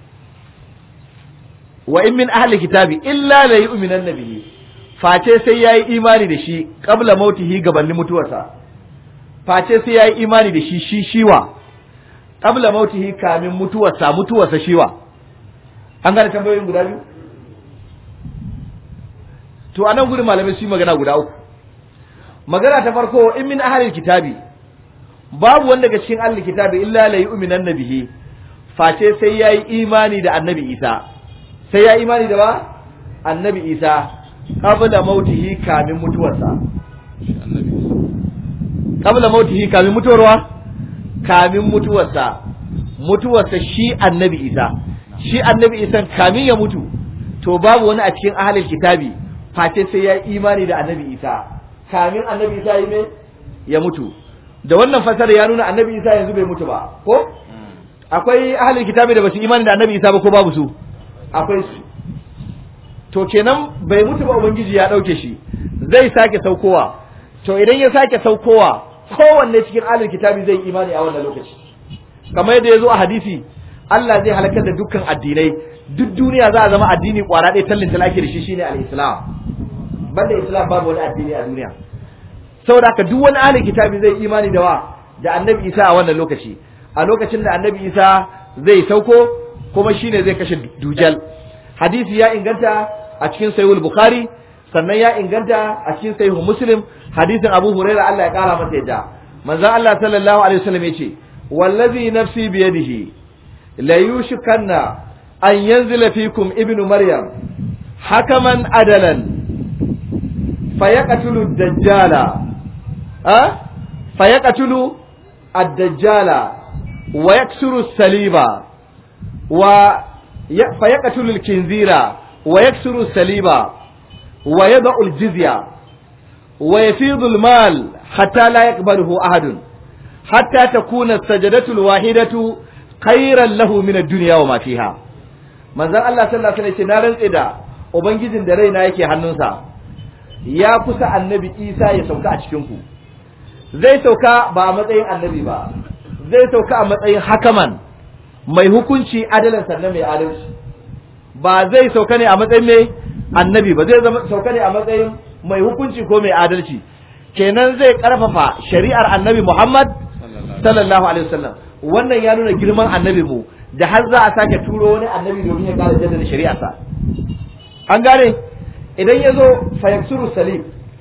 wa in min ahlil kitabi illa la yu'minanna bihi face sai yayi imani da shi qabla mautihi gabanin mutuwarsa face sai yayi imani da shi shi shiwa qabla mautihi kamin mutuwarsa mutuwarsa shiwa an gane tambayoyin guda biyu to anan gurin malamai su yi magana guda uku magana ta farko in min ahlil kitabi babu wanda daga cikin ahlil kitabi illa la yu'minanna bihi face sai yayi imani da annabi Isa sai yayi imani da ba annabi Isa qabla mautihi kamin mutuwarsa qabla mautihi kamin mutuwarwa kamin mutuwarsa mutuwarsa shi annabi Isa shi annabi Isa kamin ya mutu to babu wani a cikin ahlil kitabi face sai ya yi imani da annabi Isa kamin annabi Isa yi me ya mutu da wannan fasara ya nuna annabi Isa yanzu bai mutu ba ko akwai ahlul kitabi da basu imani da annabi Isa ba ko babu su akwai su to kenan bai mutu ba ubangiji ya dauke shi zai sake saukowa to idan ya sake saukowa kowanne cikin ahlul kitabi zai imani a wannan lokaci kamar yadda ya zo a hadisi Allah zai halakar da dukkan addinai duk duniya za a zama addini kwara ɗaya tallin talaki da shi shine al-islam banda islam babu wani addini a duniya saboda haka duk wani ahlul kitabi zai imani da wa da annabi isa a wannan lokaci a lokacin da annabi isa zai sauko kuma shine zai kashe dujal hadisi ya inganta a cikin sahihul bukhari sannan ya inganta a cikin sahihul muslim hadisin abu hurairah Allah ya kara masa yadda manzon Allah sallallahu alaihi wasallam yace wallazi nafsi biyadihi la yushikanna an yanzila fikum ibnu maryam hakaman adalan fayaqtulu ad-dajjala ha fayaqtulu ad-dajjala wa yaksuru as-saliba wa fayaqtulu al-kinzira wa yaksuru as-saliba wa yad'u al-jizya wa yafidu al-mal hatta la yaqbaluhu ahadun hatta takuna as-sajdatu al-wahidatu khayran lahu min ad-dunya wa ma fiha manzon Allah sallallahu alaihi wasallam na rantse da ubangijin da raina yake hannunsa ya kusa annabi Isa ya sauka a cikin ku zai sauka ba a matsayin annabi ba zai sauka a matsayin hakaman mai hukunci adalan sannan mai adalci ba zai sauka ne a matsayin mai annabi ba zai zama sauka ne a matsayin mai hukunci ko mai adalci kenan zai karfafa shari'ar annabi Muhammad sallallahu alaihi wasallam wannan ya nuna girman annabi mu da har za a sake turo wani annabi domin ya kara jaddada shari'arsa an gane idan ya zo fayaksuru salim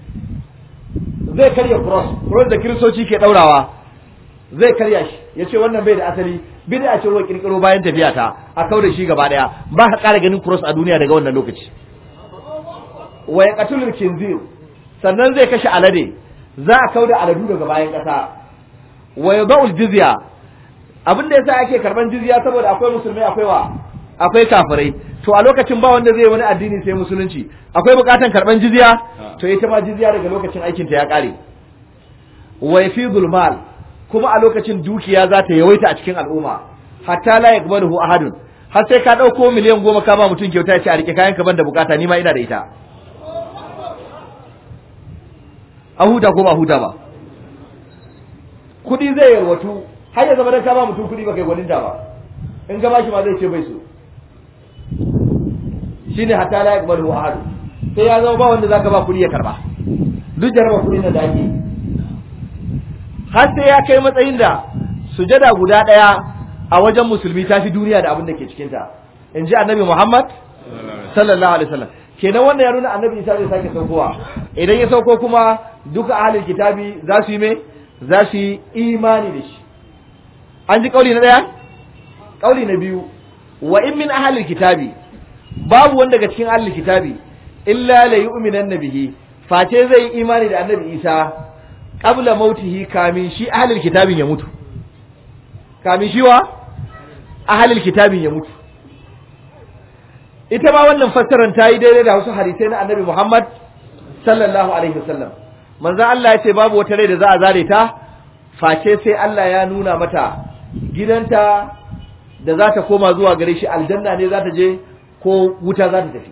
zai karya cross cross da kiristoci ke daurawa zai karya shi ya ce wannan bai da asali bid'a ce ruwa kirkiro bayan tafiya ta a kau da shi gaba daya ba ka kara ganin cross a duniya daga wannan lokaci wa ya qatulul kinzir sannan zai kashe alade za a kau da aladu daga bayan kasa wa yadul jizya abin da yasa ake karban jizya saboda akwai musulmai akwai wa akwai kafirai to a lokacin ba wanda zai wani addini sai musulunci akwai bukatan karban jizya to ita ma jizya daga lokacin aikin ta ya kare wa yafidul mal kuma a lokacin dukiya za ta yawaita a cikin al'umma hatta la yaqbaluhu ahadun har sai ka dauko miliyan goma ka ba mutum kyauta ya ce a rike kayan ka banda bukata ni ma ina da ita a huta ko ba huta ba kudi zai yarwatu har ya zama dan ka ba mutum kudi ba kai gwaninta ba in ka bashi ma zai ce bai so shine hatta la yaqbalu ahad sai ya zama ba wanda zaka ba kudi ya karba duk jaraba kudi na da ake har sai ya kai matsayin da sujada guda daya a wajen musulmi ta fi duniya da abin da ke cikin ta in ji annabi Muhammad sallallahu alaihi wasallam kenan wannan ya nuna annabi Isa zai sake saukowa idan ya sauko kuma duka ahlul kitabi za su yi me za su yi imani da shi an ji kauli na daya kauli na biyu wa in min ahlil kitabi babu wanda daga cikin ahlil kitabi illa la yu'minanna bihi face zai yi imani da annabi Isa qabla mautihi kamin shi ahlul kitabin ya mutu kamin shi wa ahlul kitabin ya mutu ita ma wannan fassarar ta yi daidai da wasu hadisai na annabi Muhammad sallallahu alaihi wasallam manzo Allah ya ce babu wata rai da za a zare ta face sai Allah ya nuna mata gidanta da za ta koma zuwa gare shi aljanna ne za ta je ko wuta za ta tafi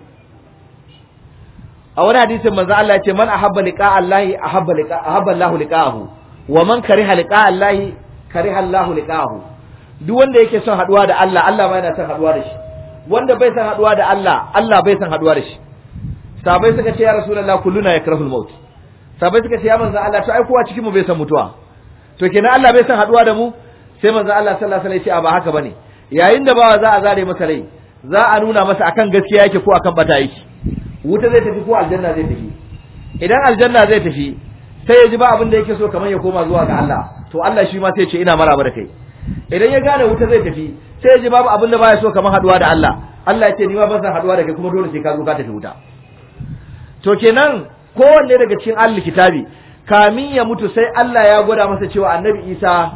a wani hadisin manzo Allah ya ce man ahabba liqa Allah ahabba liqa ahabba Allah liqa'ahu wa man kariha liqa Allah kariha Allah liqa'ahu duk wanda yake son haduwa da Allah Allah ma yana son haduwa da shi wanda bai son haduwa da Allah Allah bai son haduwa da shi sabai suka ce ya rasulullah kulluna yakrahul maut sabai suka ce ya manzo Allah to ai kowa cikin mu bai san mutuwa to kenan Allah bai san haduwa da mu sai manzo Allah sallallahu alaihi wasallam ya ce ba haka bane yayin da bawa za a zare masa rai za a nuna masa akan gaskiya yake ko akan bata yake wuta zai tafi ko aljanna zai tafi idan aljanna zai tafi sai ya ji ba abin da yake so kamar ya koma zuwa ga Allah to Allah shi ma sai ya ce ina maraba da kai idan ya gane wuta zai tafi sai ya ji babu abin da baya so kamar haduwa da Allah Allah ya ce ni ma ban san haduwa da kai kuma dole sai ka zo ka tafi wuta to kenan kowanne daga cikin ahlul kitabi kamin ya mutu sai Allah ya gwada masa cewa annabi Isa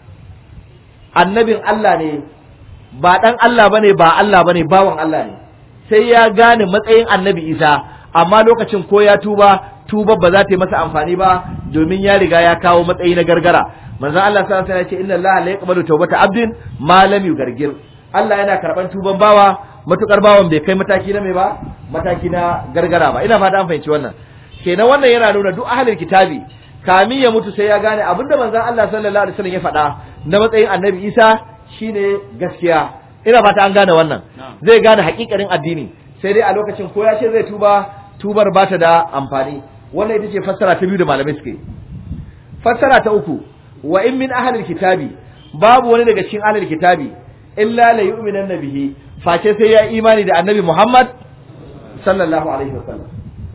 annabin Allah ne ba dan Allah bane ba Allah bane bawan Allah ne sai ya gane matsayin annabi Isa amma lokacin ko ya tuba tuba ba za ta yi masa amfani ba domin ya riga ya kawo matsayi na gargara manzon Allah sallallahu alaihi wasallam ya ce inna Allah la yaqbalu tawbata abdin ma lam yugargir Allah yana karban tuban bawa matukar bawan bai kai mataki na mai ba mataki na gargara ba ina fata an fahimci wannan kenan wannan yana nuna duk ahlul kitabi kamin ya mutu sai ya gane abinda manzon Allah sallallahu alaihi wasallam ya faɗa na matsayin annabi Isa shine gaskiya ina fata an gane wannan zai gane hakikarin addini sai dai a lokacin ko ya ce zai tuba tubar ba ta da amfani wannan ita ce fassara ta biyu da malamai suke fassara ta uku wa in min ahlil kitabi babu wani daga cikin ahlil kitabi illa la yu'minan bihi face sai ya imani da annabi Muhammad sallallahu alaihi wasallam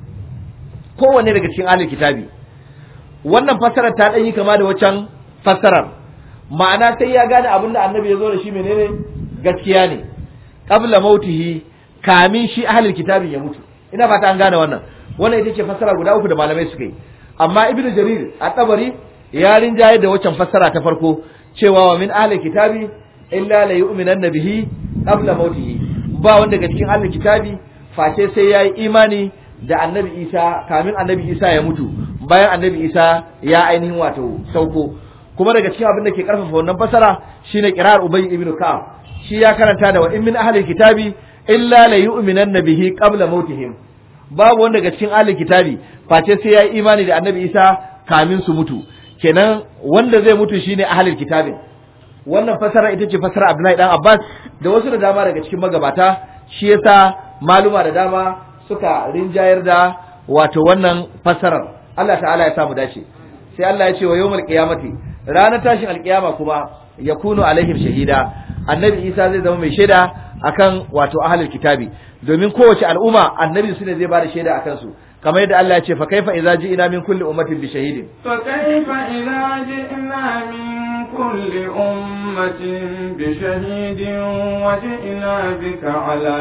kowanne daga cikin ahlil kitabi wannan fassarar ta dan yi kama da waccan fassarar ma'ana sai ya gane abin da annabi ya zo da shi menene gaskiya ne qabla mautihi kamin shi ahlul kitabin ya mutu ina fata an gane wannan wannan ita ce fassara guda uku da malamai suka yi amma ibnu jarir a tabari ya rinjaye da waccan fassara ta farko cewa wa min ahlul kitabi illa la yu'minanna bihi qabla mautihi ba wanda daga cikin ahlul kitabi face sai yayi imani da annabi isa kamin annabi isa ya mutu bayan annabi isa ya ainihin wato sauko kuma daga cikin abin da ke karfafa wannan fasara shine kirar ubay ibn ka'ab shi ya karanta da wa in min ahli kitabi illa la yu'minanna bihi qabla mautihim babu wanda daga cikin ahli kitabi face sai ya yi imani da annabi isa kamin su mutu kenan wanda zai mutu shine ahli kitabin wannan fasara ita ce fasara abdullahi dan abbas da wasu da dama daga cikin magabata shi yasa maluma da dama suka rinjayar da wato wannan fasarar Allah ta'ala ya samu dace sai Allah ya ce wa yawmal qiyamati ranar tashin alkiyama kuma yakunu alaihim shahida annabi Isa zai zama mai shaida akan wato ahlul kitabi domin kowace al'umma annabi su ne zai bada shaida akan su kamar yadda Allah ya ce fa kaifa idza ji'na min kulli ummatin bi shahidin فكيف إذا جئنا من كل أمة بشهيد وجئنا بك على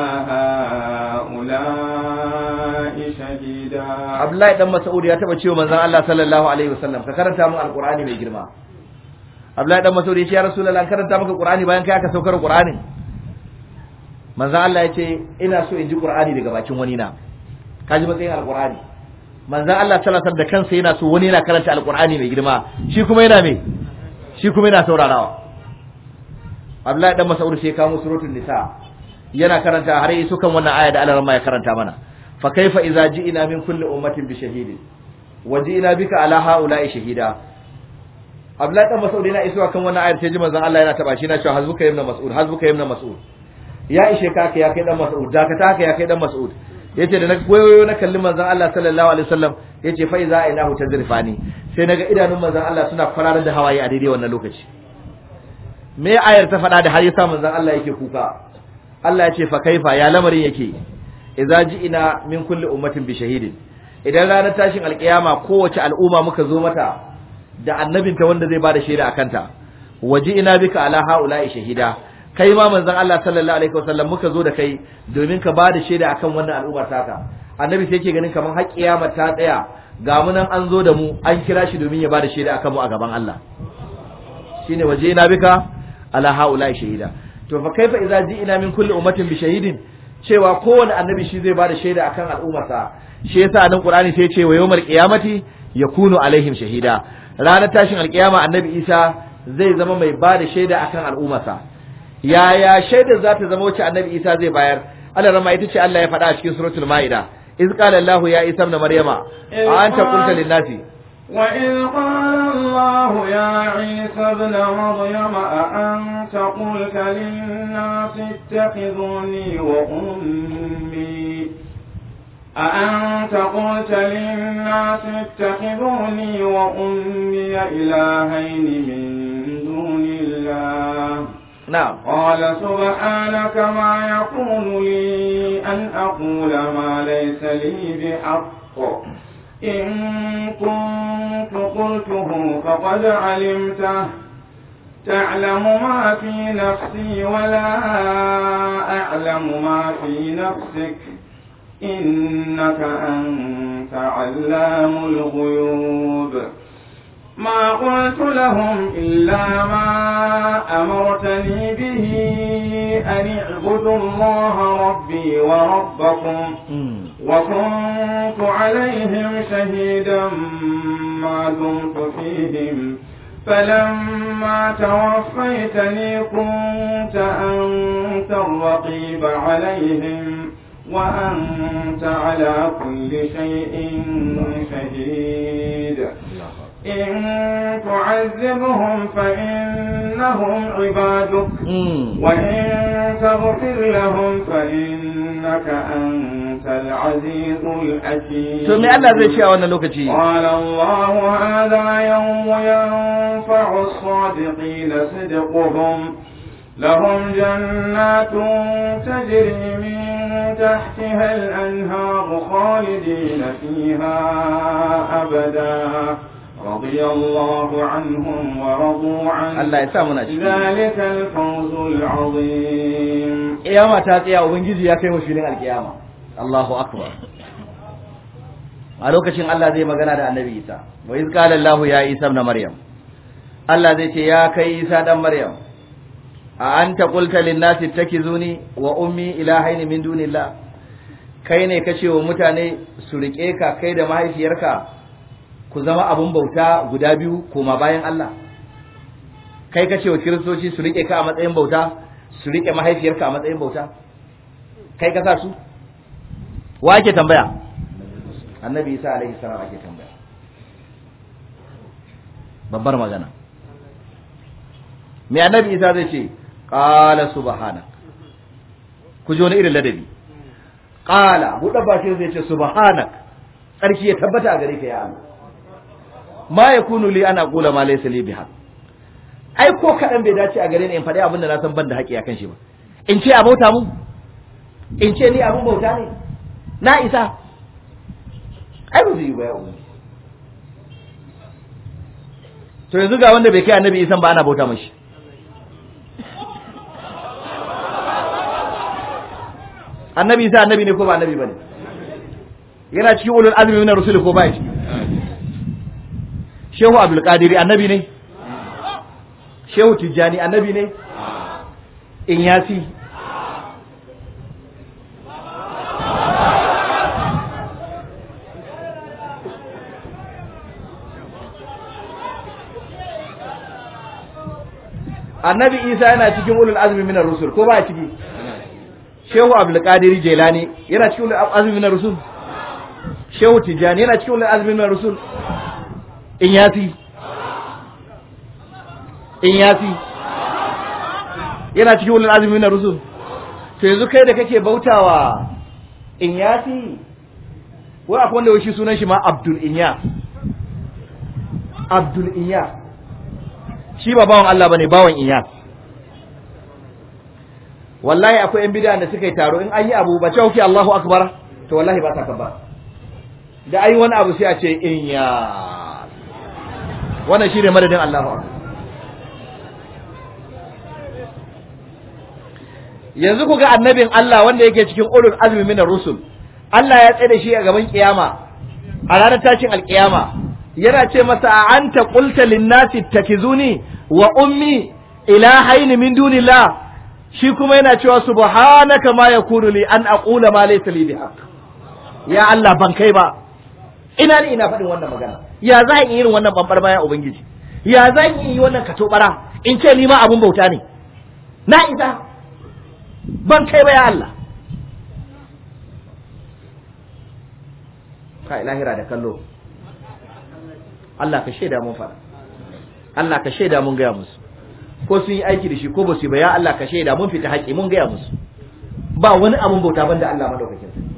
هؤلاء شهيدا Abdullahi dan Mas'ud ya taba cewa manzon Allah sallallahu alaihi wasallam ka karanta min alqur'ani mai girma Abdullahi dan Mas'ud ya ce ya Rasulullah an karanta maka Qur'ani bayan kai aka saukar Qur'anin manzon Allah ya ce ina so in ji Qur'ani daga bakin wani na kaji matsayin alqur'ani manzon Allah sallallahu alaihi wasallam da kansa yana so wani yana karanta alqur'ani mai girma shi kuma yana me shi kuma yana saurarawa Abdullahi dan Mas'ud sai ya kawo suratul nisa yana karanta har yi sukan wannan aya da Allah ya karanta mana fa kaifa idza ji'na min kulli ummatin bi shahidin wa ji'na bika ala haula'i shahida Abdullahi dan Mas'ud yana isuwa kan wannan ayar sai ji manzon Allah yana taba shi yana cewa hazbuka ibn Mas'ud hazbuka ibn Mas'ud ya ishe ka ka ya kai dan Mas'ud da ka ta ka ya kai dan Mas'ud yace da na goyoyo na kallin manzon Allah sallallahu alaihi wasallam yace fa idza inahu tazrifani sai naga idanun manzon Allah suna kwararar da hawaye a daidai wannan lokaci me ayar ta faɗa da har yasa manzon Allah yake kuka Allah ya ce fa kaifa ya lamarin yake idza ji'ina min kulli ummatin bi shahidin idan ranar tashin alkiyama kowace al'umma muka zo mata da annabinta wanda zai bada shaida akan ta waji'ina bika ala haula'i shahida kai ma manzon Allah sallallahu alaihi wasallam muka zo da kai domin ka bada shaida akan wannan al'ummar taka annabi sai yake ganin kamar har kiyama ta tsaya ga mu nan an zo da mu an kira shi domin ya bada shaida akan mu a gaban Allah shine waje na bika ala haula shahida to fa kaifa idza ji'ina min kulli ummatin bi shahidin cewa kowane annabi shi zai bada shaida akan al'ummarsa shi yasa nan qur'ani sai ya ce wa yawmal qiyamati yakunu alaihim shahida ranar tashin alkiyama annabi isa zai zama mai bada shaida akan al'ummarsa yaya shaidar za ta zama wacce annabi isa zai bayar Allah rama ita ce Allah ya faɗa a cikin suratul ma'ida iz qala Allah ya isa ibn maryama a anta qulta lin nasi وإذ قال الله يا عيسى ابن مريم أأنت قلت للناس اتخذوني وأمي أأنت قلت للناس اتخذوني وأمي إلهين من دون الله na'am قال سبحانك ما يكون لي أن أقول ما ليس لي بحق إن كنت قلته فقد علمته تعلم ما في نفسي ولا أعلم ما في نفسك إنك أنت علام الغيوب ما قلت لهم إلا ما أمرتني به أن اعبدوا الله ربي وربكم وكنت عليهم شهيدا ما دمت فيهم فلما توفيتني كنت أنت الرقيب عليهم وأنت على كل شيء شهيد إن تعذبهم فإنهم عبادك وإن تغفر لهم فإنك أنت العزيز الحكيم to me Allah zai ce a wannan lokaci قال الله هذا يوم ينفع الصادقين صدقهم لهم جنات تجري من تحتها الأنهار خالدين فيها أبدا رضي الله عنهم ورضوا عنه Allah ya sa muna ciki ذلك الفوز العظيم kiyama ta tsaya ubangiji ya kai mu filin alkiyama Allahu akbar a lokacin Allah zai magana da annabi Isa wa iz qala Allah ya Isa ibn Maryam Allah zai ce ya kai Isa dan Maryam a anta qulta lin nasi ittakizuni wa ummi ilahaini min dunillah kai ne kace wa mutane su rike ka kai da mahaifiyarka ku zama abun bauta guda biyu koma bayan Allah kai kace wa kiristoci su rike ka a matsayin bauta su rike mahaifiyarka a matsayin bauta kai ka sa su wa ake tambaya annabi isa alaihi salam ake tambaya babbar magana me annabi isa zai ce qala subhanak ku ji wani irin ladabi qala buɗe bakin zai ce subhanak tsarki ya tabbata a gare ka ya Allah ma yakunu li ana qula ma laysa li bihaq ai ko kaɗan bai dace a gare ni in faɗi abin da na san ban da haƙi akan shi ba in ce a bauta mu in ce ni abin bauta ne na isa ai ba zai yi ba ya ubangi to yanzu ga wanda bai kai annabi isan ba ana bauta mashi annabi isa annabi ne ko ba annabi bane yana cikin ulul azmi min rusul ko ba shi shehu abdul qadiri annabi ne shehu tijjani annabi ne in yasi annabi isa yana cikin ulul azmi minar rusul ko ba ciki shehu abdul qadir jailani yana cikin ulul azmi minar rusul shehu tijani yana cikin ulul azmi minar rusul in yasi in yasi yana cikin ulul azmi minar rusul to yanzu kai da kake bautawa in yasi wai akwai wanda shi sunan shi ma abdul inyas abdul inyas shi ba bawan Allah bane bawan Iyas wallahi akwai yan bid'a da suka yi taro in an yi abu ba cewa Allahu akbar to wallahi ba ta kabba da ayi wani abu sai a ce Iyas wannan shine madadin Allahu akbar yanzu ku ga annabin Allah wanda yake cikin ulul azmi minar rusul Allah ya tsaye da shi a gaban kiyama a ranar tashin alkiyama yana ce masa a anta qulta lin-nasi takizuni wa ummi ilahaini min dunillah shi kuma yana cewa subhanaka ma yakunu li an aqula ma laysa li bihaq ya Allah ban kai ba ina ne ina faɗin wannan magana ya za in yi irin wannan bambar baya ubangiji ya za in yi wannan katobara in ce ni ma abun bauta ne na isa ban kai ba ya Allah kai lahira da kallo Allah ka shaida mun fara Allah ka shaida mun gaya musu ko sun yi aiki da shi ko ba su yi ba ya Allah ka shaida mun fita haƙi mun gaya musu ba wani abun bauta banda Allah madaukakin sa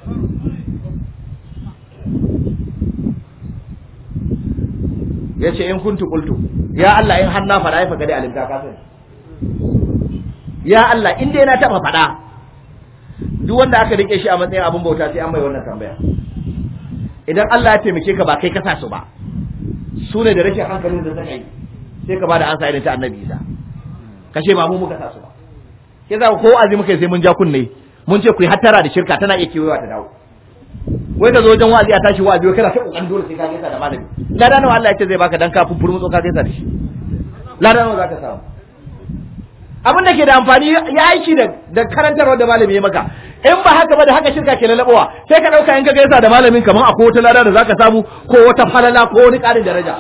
yace in kuntu qultu ya Allah in har na fada ai fa dai alimta ka sani ya Allah in dai na taba fada duk wanda aka rike shi a matsayin abun bauta sai an mai wannan tambaya idan Allah ya taimake ka ba kai ka sa su ba su ne da rashin hankalin da suka yi sai ka bada ansa irin ta annabi Isa kashe ba mu muka sa su ba ke za ko azumi muka sai mun ja kunne mun ce ku yi hattara da shirka tana iya kewayewa ta dawo wai ka zo wajen wa'azi a tashi wa'azi kana ta kokarin dole sai ka gaisa da malami lada nawa Allah ya ce zai baka dan ka fufur mutso ka gaisa da shi lada nawa zaka samu abin da ke da amfani ya aiki da da karantarwa da malami ya maka in ba haka ba da haka shirka ke lalabawa sai ka dauka in ka gaisa da malamin kaman akwai wata lada da zaka samu ko wata falala ko wani karin daraja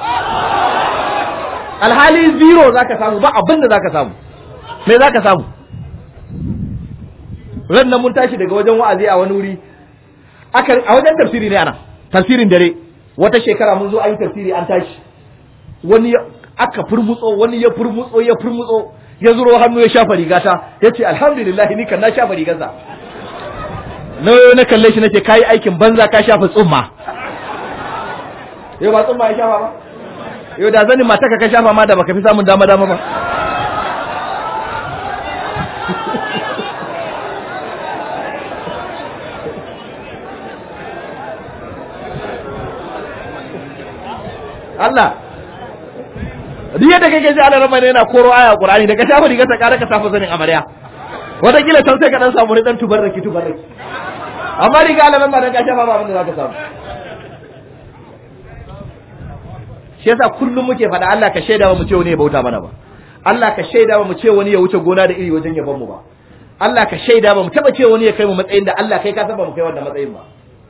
alhali zero zaka samu ba abin da zaka samu me zaka samu ran nan mun tashi daga wajen wa'azi a wani wuri aka a wajen tafsiri ne ana tafsirin dare wata shekara mun zo an yi tafsiri an tashi wani aka furmutso wani ya furmutso ya furmutso ya zuro hannu ya shafa rigata ya ce alhamdulillah ni kan na shafa rigarsa na na kalle shi nace kayi aikin banza ka shafa tsumma yau ba tsumma ya shafa ba yau da zanin mata ka shafa ma da baka fi samun dama dama ba Allah duk yadda kake ji ana rama ne yana koro aya Qur'ani daga shafa riga ta kara ka safa zanin amarya wata kila can sai ka dan samu dan tubarraki tubarraki amma riga alaman ba dan ka shafa ba abin da zaka samu shi yasa kullum muke faɗa Allah ka shaida mu ce wani ya bauta mana ba Allah ka shaida mu ce wani ya wuce gona da iri wajen yaban mu ba Allah ka shaida mu taba ce wani ya kai mu matsayin da Allah kai ka san ba mu kai wannan matsayin ba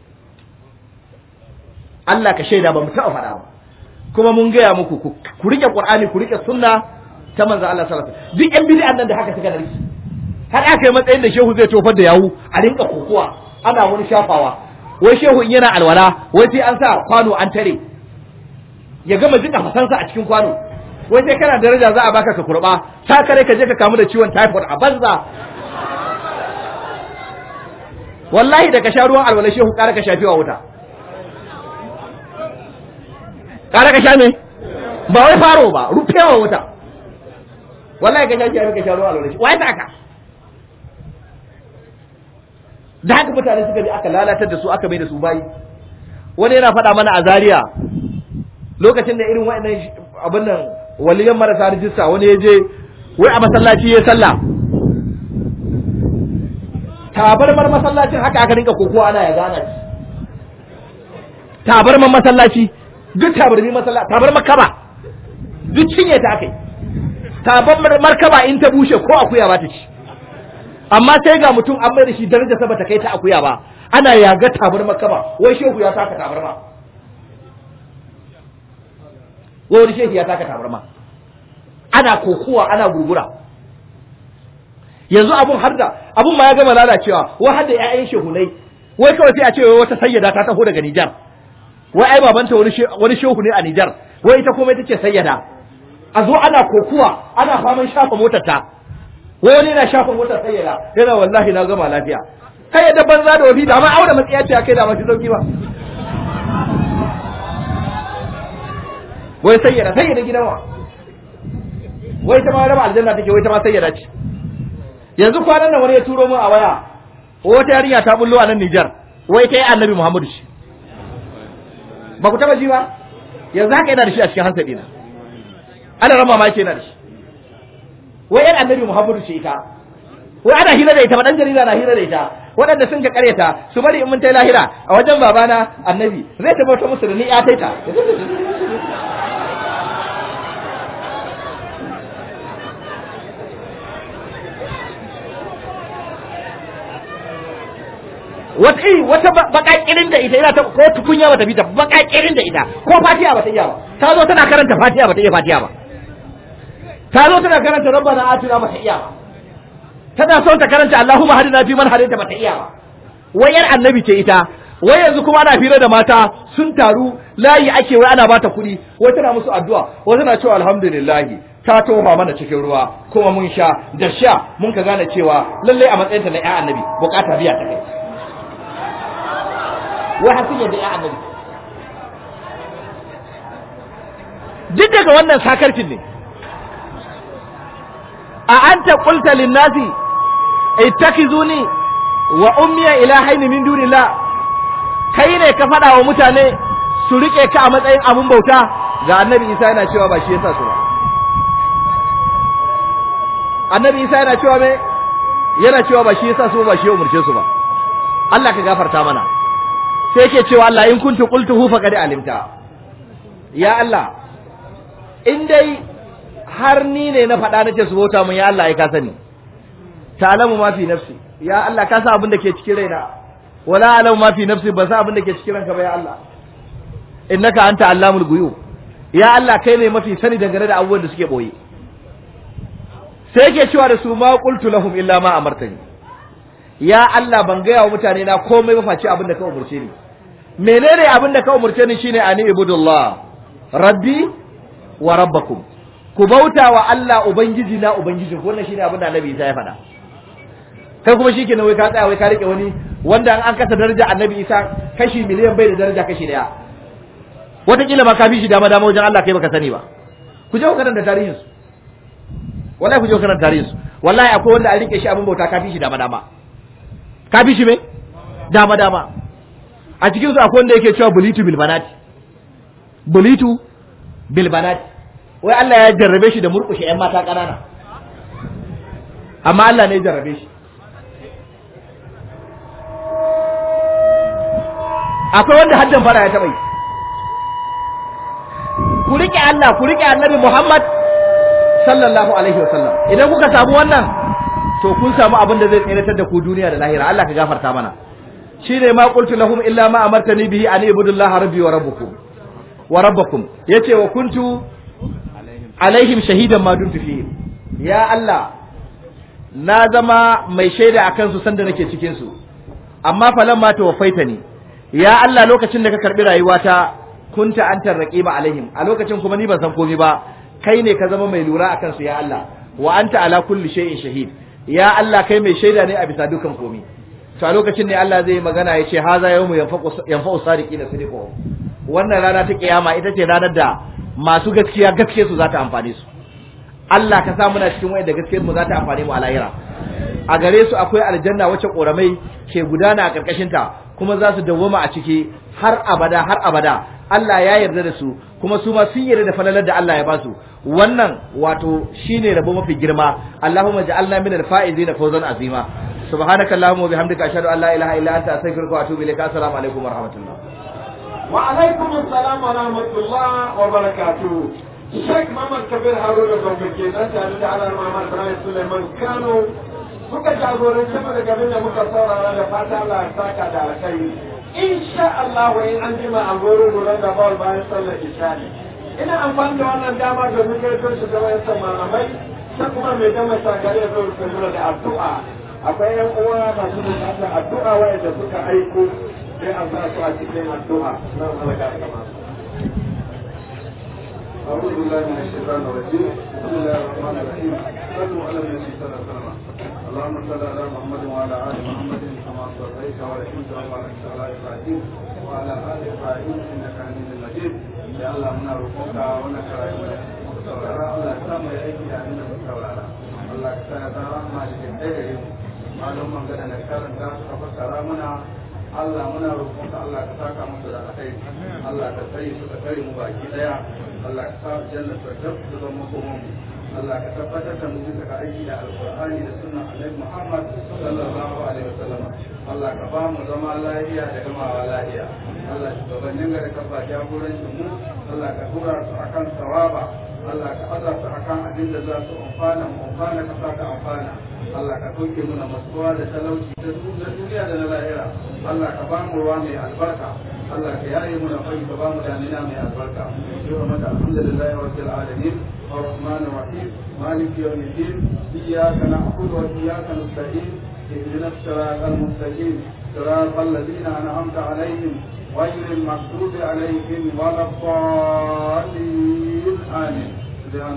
Allah ka shaida ba mu taba faɗa ba kuma mun gaya muku ku rike Qur'ani ku rike sunna ta manzo Allah sallallahu alaihi wasallam duk yan bid'an nan da haka suka narki har aka yi matsayin da shehu zai tofar da yawu a rinka kokowa ana wani shafawa wai shehu in yana alwala wai sai an sa kwano an tare ya gama jika fasansa a cikin kwano wai sai kana daraja za a baka ka kurba ta kare ka je ka kamu da ciwon typhoid a banza wallahi da ka sha ruwan alwala shehu kara ka shafi wa wuta kara ka sha me ba wai faro ba rufewa wuta wallahi ka sha shi ka sha ruwan alwala shi wai ta aka da haka mutane suka bi aka lalatar da su aka mai da su bayi wani yana faɗa mana a Zaria lokacin da irin wa'annan abin nan waliyan marasa rijista wani ya je wai a masallaci ya sallah tabarmar masallacin haka aka rinka kokowa ana ya gana shi tabarmar masallaci duk tabarmi masallaci tabarmar kaba duk cinye ta akai tabarmar markaba in ta bushe ko akuya ba ta ci amma sai ga mutum an mai da shi daraja sa bata kai ta akuya ba ana yaga tabarmar kaba wai shehu ya saka tabarma wani shehu ya taka tabarma ana kokuwa ana gurgura yanzu abun har da abun ma ya gama lalacewa wai har da ƴaƴan shehunai wai kawai sai a ce wai wata sayyada ta taho daga Nijar wai ai babanta wani wani shehu ne a Nijar wai ita kuma ita ce sayyada a zo ana kokuwa ana faman shafa motar ta wai wani yana shafa motar sayyada yana wallahi na gama lafiya kai da banza da wani da ma aure matsiya ce kai da ma shi sauki ba wai sayyada sayyada gidan wa wai ta ma raba aljanna take wai ta ma sayyada ce yanzu kwanan nan wani ya turo min a waya wata yarinya ta bullo a nan Nijar wai ta yi annabi Muhammadu shi ba ku taba ji ba yanzu haka yana da shi a cikin hansadi na ana rama ma yake yana da shi wai yan annabi Muhammadu ce ita wai ana hira da ita ba dan jarida na hira da ita waɗanda sun ka karyata su bari in mun tai lahira a wajen babana annabi zai tabbatar musu da ni ya taita wata iri wata bakakirin da ita ina ta ko tukunya bata bi ta bakakirin da ita ko fatiha bata iya ba ta zo tana karanta fatiha bata iya fatiha ba ta zo tana karanta rabbana atina bata iya ba tana son ta karanta allahumma hadina fi man hadita bata iya ba wayar annabi ce ita wai yanzu kuma ana fira da mata sun taru layi ake wai ana bata kuɗi wai tana musu addu'a wai tana cewa alhamdulillahi ta tofa mana cikin ruwa kuma mun sha da sha mun ka gane cewa lallai a matsayinta na ƴan annabi bukata biya ta kai wai har sun yadda ya annabi duk daga wannan sakarcin ne a anta qulta lin-nasi ittakizuni wa ummiya ilahaini min dunillah kai ne ka faɗa wa mutane su rike ka a matsayin abun bauta ga annabi Isa yana cewa ba shi yasa su ba annabi Isa yana cewa me yana cewa ba shi yasa su ba shi ya umurce su ba Allah ka gafarta mana sai yake cewa Allah in kuntu qultuhu faqad alimta ya Allah in dai har ni ne na faɗa nace su bauta mun ya Allah ai ka sani ta'lamu ma fi nafsi ya Allah ka san abin da ke cikin raina wala alamu ma fi nafsi ba san abin da ke cikin ranka ba ya Allah innaka anta allamul ghuyub ya Allah kai ne mafi sani dangane da abubuwan da suke boye sai yake cewa da su ma qultu lahum illa ma amartani ya Allah ban gaya wa mutane na komai ba face abin da ka umurce ni menene abin da ka umurce ni shine ani ibudullah rabbi wa rabbakum ku bauta wa Allah ubangiji na ubangijin wannan shine abin da Annabi Isa ya faɗa kai kuma shikenan wai ka tsaya wai ka rike wani wanda an kasa daraja Annabi Isa kashi miliyan bai da daraja kashi daya wataƙila ma ka fi shi dama dama wajen Allah kai baka sani ba ku je ku karanta tarihin su wallahi ku je ku karanta tarihin su wallahi akwai wanda an rike shi abin bauta ka fi shi dama dama ka fi shi me dama dama a cikin su akwai wanda yake cewa bulitu bil banati bulitu bil banati wai Allah ya jarrabe shi da murƙushe ƴan mata ƙanana amma Allah ne ya jarrabe shi akwai wanda haddan fara ya taɓa yi ku riƙe Allah ku riƙe annabi Muhammad sallallahu alaihi wasallam idan kuka samu wannan to kun samu abin da zai tseratar da ku duniya da lahira Allah ka gafarta mana shine ma qultu lahum illa ma amartani bihi an ibudullaha rabbi wa rabbukum wa rabbakum yace wa kuntu alaihim shahidan ma dumtu fihim ya Allah na zama mai shaida akan su sanda nake cikin su amma falan ma tawaffaitani ya Allah lokacin da ka karbi rayuwata kunta antar raqiba alaihim a lokacin kuma ni ban san komai ba kai ne ka zama mai lura akan su ya Allah wa anta ala kulli shay'in shahid ya Allah kai mai shaida ne a bisa dukan komai to a lokacin ne Allah zai magana ya ce haza yawmu yanfa'u sadiqina sidqu wannan rana ta kiyama ita ce ranar da masu gaskiya gaske su za ta amfane su Allah ka sa muna cikin wayanda gaskiyar mu za ta amfane mu a lahira a gare su akwai aljanna wacce koramai ke gudana a karkashin ta kuma za su dawwama a ciki har abada har abada Allah ya yarda da su kuma su ma sun yarda da falalar da Allah ya ba su wannan wato shine rabo mafi girma Allahumma ja'alna minal faizina fawzan azima subhanaka allahumma wa bihamdika ashhadu an la ilaha illa anta astaghfiruka wa atubu ilaik assalamu alaikum wa rahmatullah wa alaikum assalam wa rahmatullah wa barakatuh Sheikh Muhammad Kabir Haruna Gombe ke nan tare da Alar Muhammad Ibrahim Suleiman Kano suka jagoranci mu daga da muka saurara da fata Allah ya saka da alkhairi insha Allah wa in an jima a goro goron da bawal bayan sallar ishari ina amfani da wannan dama domin gaito shi da wayan malamai sai kuma mai dama sagare ya zo da da addu'a akwai yan uwa masu bukatar addu'a wayanda suka aiko sai an sa su a cikin addu'a nan halaka da masu أعوذ بالله من الشيطان الرجيم بسم الله الرحمن الرحيم صلوا على النبي صلى الله عليه وسلم اللهم صل على محمد وعلى ال محمد كما صليت ورحمت وباركت على ابراهيم وعلى ال ابراهيم انك حميد مجيد يا الله منا روحك ونكر saurara Allah ya samu ya aiki da inda muka saurara Allah ka sa ya zama rahama cikin ɗaya gare mu malum man gada na karanta suka fassara muna Allah muna roƙon ka Allah ka saka musu da alkhairi Allah ka tsare su ka tsare mu baki daya Allah ka sa jannar firdaus ta zama komai Allah ka tabbatar da mu bisa ga aiki da alqur'ani da sunnan annabi Muhammad sallallahu alaihi wasallam Allah ka ba mu zama lafiya da gamawa lafiya Allah shugabannin gari ka ba jagorancin mu Allah ka tura su akan sawaba Allah ka aza su akan abin da za su amfana mu amfana ka sa ka amfana Allah ka ɗauke muna masuwa da talauci ta duniya da na lahira Allah ka ba mu ruwa mai albarka Allah ka yaye muna fari ka ba mu damina mai albarka yau mata alhamdulillah rabbil alamin الرحمن الرحيم مالك يوم الدين إياك نعبد وإياك نستعين اهدنا الصراط المستقيم صراط الذين أنعمت عليهم غير المغضوب عليهم ولا الضالين آمين